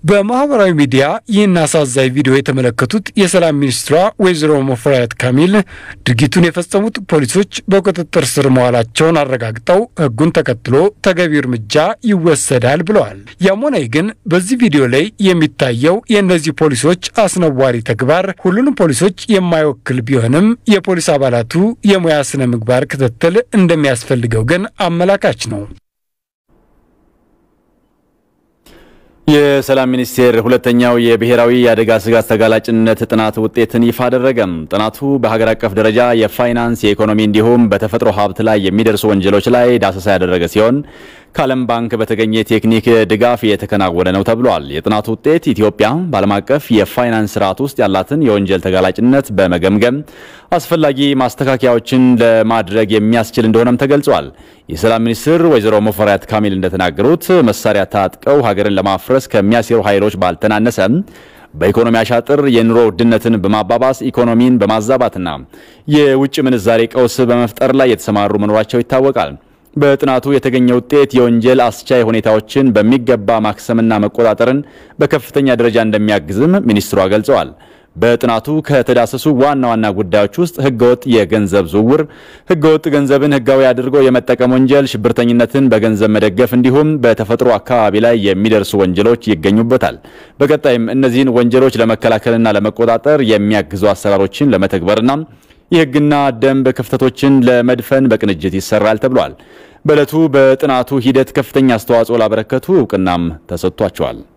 በማህበራዊ ሚዲያ ይህን አሳዛኝ ቪዲዮ የተመለከቱት የሰላም ሚኒስትሯ ወይዘሮ ሙፈሪያት ካሚል ድርጊቱን የፈጸሙት ፖሊሶች በቁጥጥር ስር መዋላቸውን አረጋግጠው ሕጉን ተከትሎ ተገቢው እርምጃ ይወሰዳል ብለዋል። ያም ሆነ ግን በዚህ ቪዲዮ ላይ የሚታየው የእነዚህ ፖሊሶች አስነዋሪ ተግባር ሁሉንም ፖሊሶች የማይወክል ቢሆንም የፖሊስ አባላቱ የሙያ ስነ ምግባር ክትትል እንደሚያስፈልገው ግን አመላካች ነው። የሰላም ሚኒስቴር ሁለተኛው የብሔራዊ የአደጋ ስጋት ተጋላጭነት ጥናት ውጤትን ይፋ አደረገም። ጥናቱ በሀገር አቀፍ ደረጃ የፋይናንስ፣ የኢኮኖሚ እንዲሁም በተፈጥሮ ሀብት ላይ የሚደርሱ ወንጀሎች ላይ ዳሰሳ ያደረገ ሲሆን ከዓለም ባንክ በተገኘ ቴክኒክ ድጋፍ የተከናወነ ነው ተብሏል። የጥናቱ ውጤት ኢትዮጵያ በዓለም አቀፍ የፋይናንስ ስርዓት ውስጥ ያላትን የወንጀል ተጋላጭነት በመገምገም አስፈላጊ ማስተካከያዎችን ለማድረግ የሚያስችል እንደሆነም ተገልጿል። የሰላም ሚኒስትር ወይዘሮ ሙፈሪያት ካሚል እንደተናገሩት መሳሪያ ታጥቀው ሀገርን ለማፍረስ ከሚያሴሩ ኃይሎች ባልተናነሰ በኢኮኖሚ አሻጥር የኑሮ ውድነትን በማባባስ ኢኮኖሚን በማዛባትና የውጭ ምንዛሬ ቀውስ በመፍጠር ላይ የተሰማሩ መኖራቸው ይታወቃል። በጥናቱ የተገኘ ውጤት የወንጀል አስቻይ ሁኔታዎችን በሚገባ ማክሰምና መቆጣጠርን በከፍተኛ ደረጃ እንደሚያግዝም ሚኒስትሯ ገልጸዋል። በጥናቱ ከተዳሰሱ ዋና ዋና ጉዳዮች ውስጥ ህገወጥ የገንዘብ ዝውውር፣ ህገወጥ ገንዘብን ህጋዊ አድርጎ የመጠቀም ወንጀል፣ ሽብርተኝነትን በገንዘብ መደገፍ እንዲሁም በተፈጥሮ አካባቢ ላይ የሚደርሱ ወንጀሎች ይገኙበታል። በቀጣይም እነዚህን ወንጀሎች ለመከላከልና ለመቆጣጠር የሚያግዙ አሰራሮችን ለመተግበርና የህግና ደንብ ክፍተቶችን ለመድፈን በቅንጅት ይሰራል ተብሏል። በዕለቱ በጥናቱ ሂደት ከፍተኛ አስተዋጽኦ ላበረከቱ እውቅናም ተሰጥቷቸዋል።